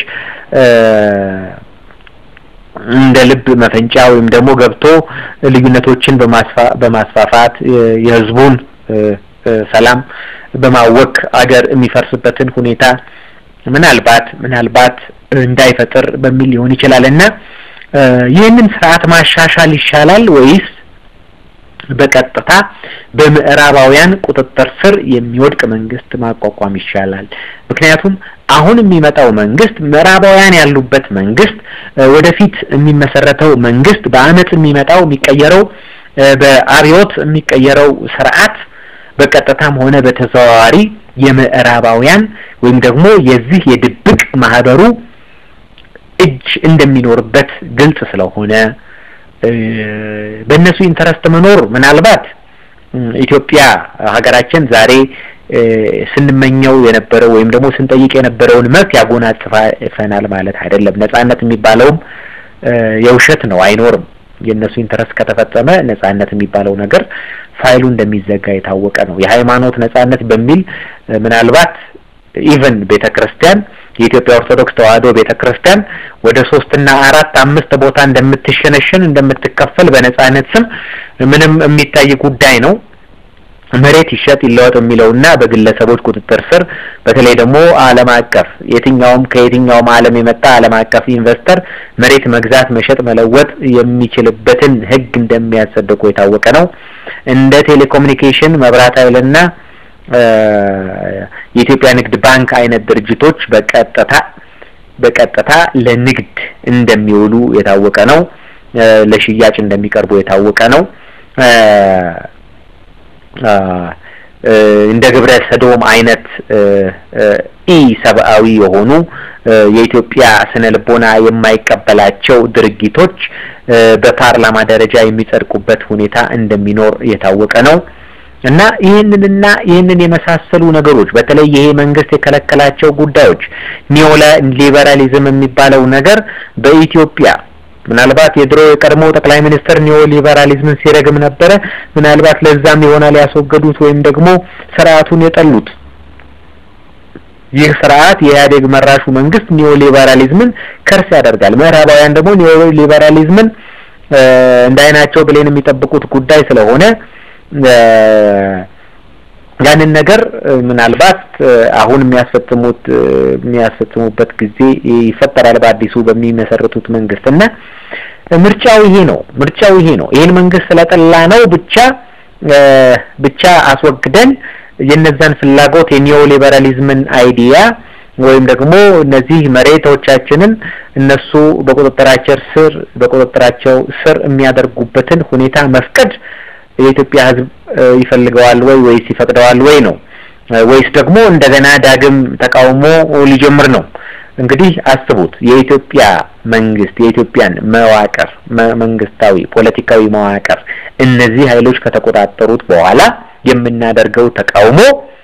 እንደ ልብ መፈንጫ ወይም ደግሞ ገብቶ ልዩነቶችን በማስፋፋት የህዝቡን ሰላም በማወክ አገር የሚፈርስበትን ሁኔታ ምናልባት ምናልባት እንዳይፈጥር በሚል ሊሆን ይችላል እና ይህንን ስርዓት ማሻሻል ይሻላል ወይስ በቀጥታ በምዕራባውያን ቁጥጥር ስር የሚወድቅ መንግስት ማቋቋም ይሻላል? ምክንያቱም አሁን የሚመጣው መንግስት ምዕራባውያን ያሉበት መንግስት ወደፊት የሚመሰረተው መንግስት በአመፅ የሚመጣው የሚቀየረው በአብዮት የሚቀየረው ስርዓት በቀጥታም ሆነ በተዘዋዋሪ የምዕራባውያን ወይም ደግሞ የዚህ የድብቅ ማህበሩ እጅ እንደሚኖርበት ግልጽ ስለሆነ በእነሱ ኢንተረስት መኖር ምናልባት ኢትዮጵያ ሀገራችን ዛሬ ስንመኘው የነበረው ወይም ደግሞ ስንጠይቅ የነበረውን መብት ያጎናጽፈናል ማለት አይደለም። ነጻነት የሚባለውም የውሸት ነው፣ አይኖርም። የእነሱ ኢንተረስት ከተፈጸመ ነጻነት የሚባለው ነገር ፋይሉ እንደሚዘጋ የታወቀ ነው። የሃይማኖት ነጻነት በሚል ምናልባት ኢቨን ቤተ ክርስቲያን የኢትዮጵያ ኦርቶዶክስ ተዋሕዶ ቤተ ክርስቲያን ወደ ሶስትና አራት አምስት ቦታ እንደምትሸነሽን እንደምትከፈል በነጻነት ስም ምንም የሚታይ ጉዳይ ነው። መሬት ይሸጥ ይለወጥ የሚለውና በግለሰቦች ቁጥጥር ስር በተለይ ደግሞ ዓለም አቀፍ የትኛውም ከየትኛውም ዓለም የመጣ ዓለም አቀፍ ኢንቨስተር መሬት መግዛት፣ መሸጥ፣ መለወጥ የሚችልበትን ሕግ እንደሚያጸድቁ የታወቀ ነው። እንደ ቴሌኮሙኒኬሽን፣ መብራት ኃይልና የኢትዮጵያ ንግድ ባንክ አይነት ድርጅቶች በቀጥታ በቀጥታ ለንግድ እንደሚውሉ የታወቀ ነው። ለሽያጭ እንደሚቀርቡ የታወቀ ነው። እንደ ግብረ ሰዶም አይነት ኢ ሰብአዊ የሆኑ የኢትዮጵያ ስነ ልቦና የማይቀበላቸው ድርጊቶች በፓርላማ ደረጃ የሚጸድቁበት ሁኔታ እንደሚኖር የታወቀ ነው እና ይህንንና ይህንን የመሳሰሉ ነገሮች በተለይ ይሄ መንግስት የከለከላቸው ጉዳዮች ኒዮላ ሊበራሊዝም የሚባለው ነገር በኢትዮጵያ ምናልባት የድሮ የቀድሞ ጠቅላይ ሚኒስትር ኒዮ ሊበራሊዝምን ሲረግም ነበረ። ምናልባት ለዛም ይሆናል ያስወገዱት ወይም ደግሞ ስርዓቱን የጠሉት። ይህ ስርዓት የኢህአዴግ መራሹ መንግስት ኒዮ ሊበራሊዝምን ከርስ ያደርጋል። ምዕራባውያን ደግሞ ኒዮ ሊበራሊዝምን እንደ አይናቸው ብሌን የሚጠብቁት ጉዳይ ስለሆነ ያንን ነገር ምናልባት አሁን የሚያስፈጽሙት የሚያስፈጽሙበት ጊዜ ይፈጠራል በአዲሱ በሚመሰርቱት መንግስት እና ምርጫው ይሄ ነው። ምርጫው ይሄ ነው። ይሄን መንግስት ስለጠላ ነው ብቻ ብቻ አስወግደን የነዛን ፍላጎት የኒዮ ሊበራሊዝምን አይዲያ ወይም ደግሞ እነዚህ መሬቶቻችንን እነሱ በቁጥጥራቸው ስር በቁጥጥራቸው ስር የሚያደርጉበትን ሁኔታ መፍቀድ የኢትዮጵያ ሕዝብ ይፈልገዋል ወይ ወይስ ይፈቅደዋል ወይ ነው ወይስ ደግሞ እንደገና ዳግም ተቃውሞ ሊጀምር ነው? እንግዲህ አስቡት የኢትዮጵያ መንግስት የኢትዮጵያን መዋቅር መንግስታዊ ፖለቲካዊ መዋቅር እነዚህ ኃይሎች ከተቆጣጠሩት በኋላ የምናደርገው ተቃውሞ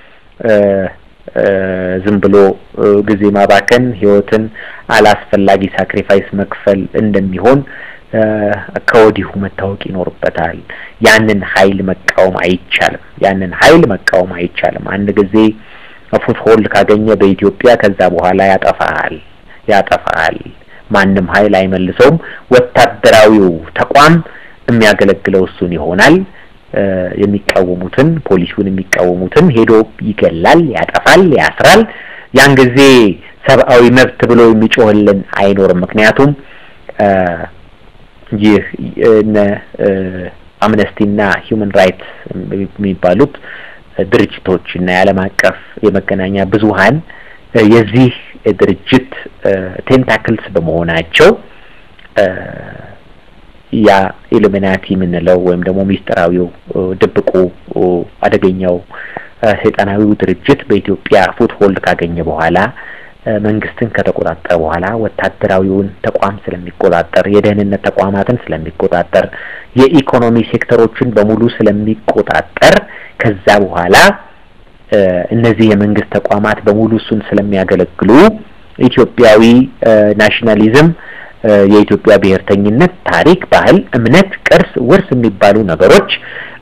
ዝም ብሎ ጊዜ ማባከን፣ ህይወትን አላስፈላጊ ሳክሪፋይስ መክፈል እንደሚሆን ከወዲሁ መታወቅ ይኖርበታል። ያንን ኃይል መቃወም አይቻልም። ያንን ኃይል መቃወም አይቻልም። አንድ ጊዜ ፉትሆልድ ካገኘ በኢትዮጵያ ከዛ በኋላ ያጠፋል ያጠፋል። ማንም ኃይል አይመልሰውም። ወታደራዊው ተቋም የሚያገለግለው እሱን ይሆናል። የሚቃወሙትን ፖሊሲውን የሚቃወሙትን ሄዶ ይገላል፣ ያጠፋል፣ ያስራል። ያን ጊዜ ሰብአዊ መብት ብሎ የሚጮህልን አይኖርም። ምክንያቱም ይህ እነ አምነስቲና ሂውመን ራይትስ የሚባሉት ድርጅቶች እና የዓለም አቀፍ የመገናኛ ብዙኃን የዚህ ድርጅት ቴንታክልስ በመሆናቸው ያ ኢሉሚናቲ የምንለው ወይም ደግሞ ሚስጥራዊው ድብቁ አደገኛው ሰይጣናዊው ድርጅት በኢትዮጵያ ፉትሆልድ ካገኘ በኋላ መንግስትን ከተቆጣጠረ በኋላ ወታደራዊውን ተቋም ስለሚቆጣጠር፣ የደህንነት ተቋማትን ስለሚቆጣጠር፣ የኢኮኖሚ ሴክተሮችን በሙሉ ስለሚቆጣጠር ከዛ በኋላ እነዚህ የመንግስት ተቋማት በሙሉ እሱን ስለሚያገለግሉ ኢትዮጵያዊ ናሽናሊዝም፣ የኢትዮጵያ ብሔርተኝነት፣ ታሪክ፣ ባህል፣ እምነት፣ ቅርስ፣ ውርስ የሚባሉ ነገሮች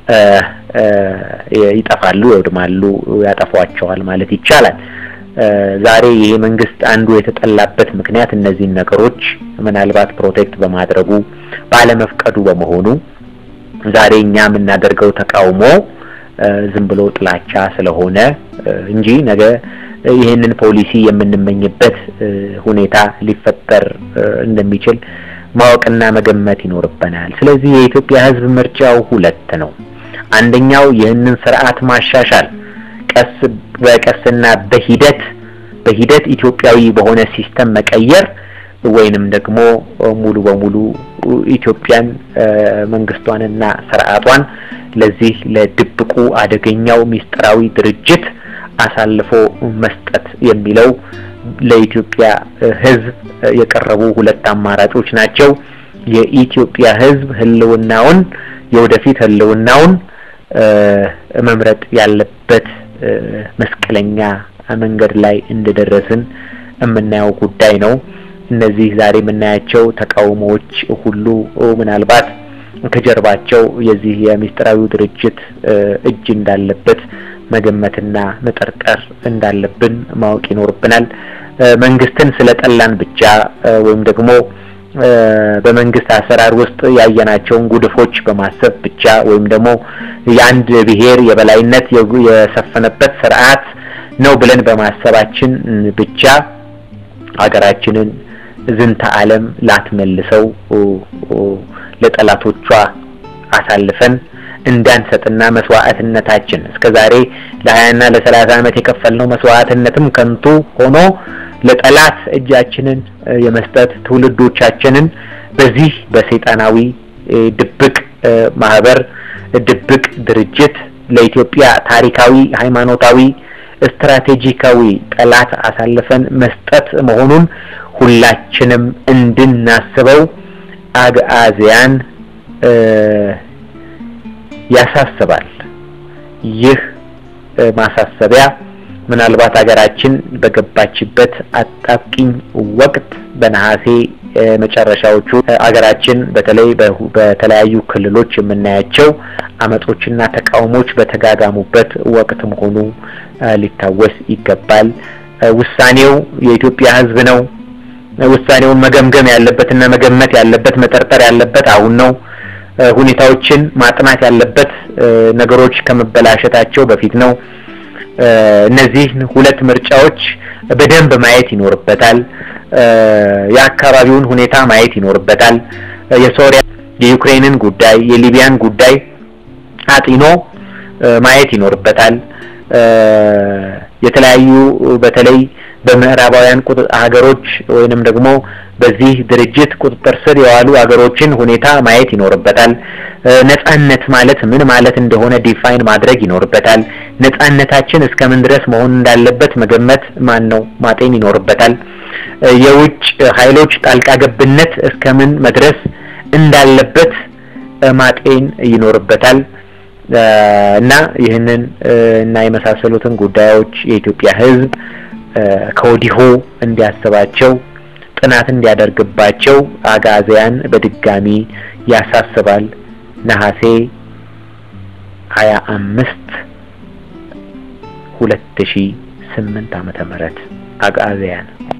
ይጠፋሉ፣ ይወድማሉ፣ ያጠፏቸዋል ማለት ይቻላል። ዛሬ ይሄ መንግስት አንዱ የተጠላበት ምክንያት እነዚህን ነገሮች ምናልባት ፕሮቴክት በማድረጉ ባለመፍቀዱ በመሆኑ ዛሬ እኛ የምናደርገው ተቃውሞ ዝም ብሎ ጥላቻ ስለሆነ እንጂ ነገ ይህንን ፖሊሲ የምንመኝበት ሁኔታ ሊፈጠር እንደሚችል ማወቅና መገመት ይኖርብናል። ስለዚህ የኢትዮጵያ ሕዝብ ምርጫው ሁለት ነው። አንደኛው ይህንን ስርዓት ማሻሻል ቀስ በቀስና በሂደት በሂደት ኢትዮጵያዊ በሆነ ሲስተም መቀየር ወይንም ደግሞ ሙሉ በሙሉ ኢትዮጵያን መንግስቷንና ስርዓቷን ለዚህ ለድብቁ አደገኛው ሚስጥራዊ ድርጅት አሳልፎ መስጠት የሚለው ለኢትዮጵያ ህዝብ የቀረቡ ሁለት አማራጮች ናቸው። የኢትዮጵያ ህዝብ ህልውናውን የወደፊት ህልውናውን መምረጥ ያለበት መስቀለኛ መንገድ ላይ እንደደረስን የምናየው ጉዳይ ነው። እነዚህ ዛሬ የምናያቸው ተቃውሞዎች ሁሉ ምናልባት ከጀርባቸው የዚህ የሚስጥራዊ ድርጅት እጅ እንዳለበት መገመትና መጠርጠር እንዳለብን ማወቅ ይኖርብናል። መንግስትን ስለጠላን ብቻ ወይም ደግሞ በመንግስት አሰራር ውስጥ ያየናቸውን ጉድፎች በማሰብ ብቻ ወይም ደግሞ የአንድ ብሔር የበላይነት የሰፈነበት ስርዓት ነው ብለን በማሰባችን ብቻ ሀገራችንን ዝንተ ዓለም ላትመልሰው ለጠላቶቿ አሳልፈን እንዳንሰጥና መስዋዕትነታችን እስከ ዛሬ ለሀያና ለሰላሳ ዓመት የከፈልነው መስዋዕትነትም ከንቱ ሆኖ ለጠላት እጃችንን የመስጠት ትውልዶቻችንን በዚህ በሰይጣናዊ ድብቅ ማህበር ድብቅ ድርጅት ለኢትዮጵያ ታሪካዊ፣ ሃይማኖታዊ፣ ስትራቴጂካዊ ጠላት አሳልፈን መስጠት መሆኑን ሁላችንም እንድናስበው አግዓዝያን ያሳስባል። ይህ ማሳሰቢያ ምናልባት ሀገራችን በገባችበት አጣብቂኝ ወቅት በነሐሴ መጨረሻዎቹ ሀገራችን በተለይ በተለያዩ ክልሎች የምናያቸው አመጾችና ተቃውሞች በተጋጋሙበት ወቅት መሆኑ ሊታወስ ይገባል። ውሳኔው የኢትዮጵያ ሕዝብ ነው። ውሳኔውን መገምገም ያለበትና መገመት ያለበት መጠርጠር ያለበት አሁን ነው። ሁኔታዎችን ማጥናት ያለበት ነገሮች ከመበላሸታቸው በፊት ነው። እነዚህ ሁለት ምርጫዎች በደንብ ማየት ይኖርበታል። የአካባቢውን ሁኔታ ማየት ይኖርበታል። የሶሪያ የዩክሬንን ጉዳይ፣ የሊቢያን ጉዳይ አጢኖ ማየት ይኖርበታል። የተለያዩ በተለይ በምዕራባውያን ሀገሮች ወይንም ደግሞ በዚህ ድርጅት ቁጥጥር ስር የዋሉ ሀገሮችን ሁኔታ ማየት ይኖርበታል። ነጻነት ማለት ምን ማለት እንደሆነ ዲፋይን ማድረግ ይኖርበታል። ነጻነታችን እስከምን ድረስ መሆን እንዳለበት መገመት ማን ነው ማጤን ይኖርበታል። የውጭ ኃይሎች ጣልቃ ገብነት እስከምን መድረስ እንዳለበት ማጤን ይኖርበታል። እና ይህንን እና የመሳሰሉትን ጉዳዮች የኢትዮጵያ ሕዝብ ከወዲሁ እንዲያስባቸው ጥናት እንዲያደርግባቸው አጋዚያን በድጋሚ ያሳስባል። ነሐሴ ሀያ አምስት ሁለት ሺ ስምንት ዓመተ ምህረት አጋዚያን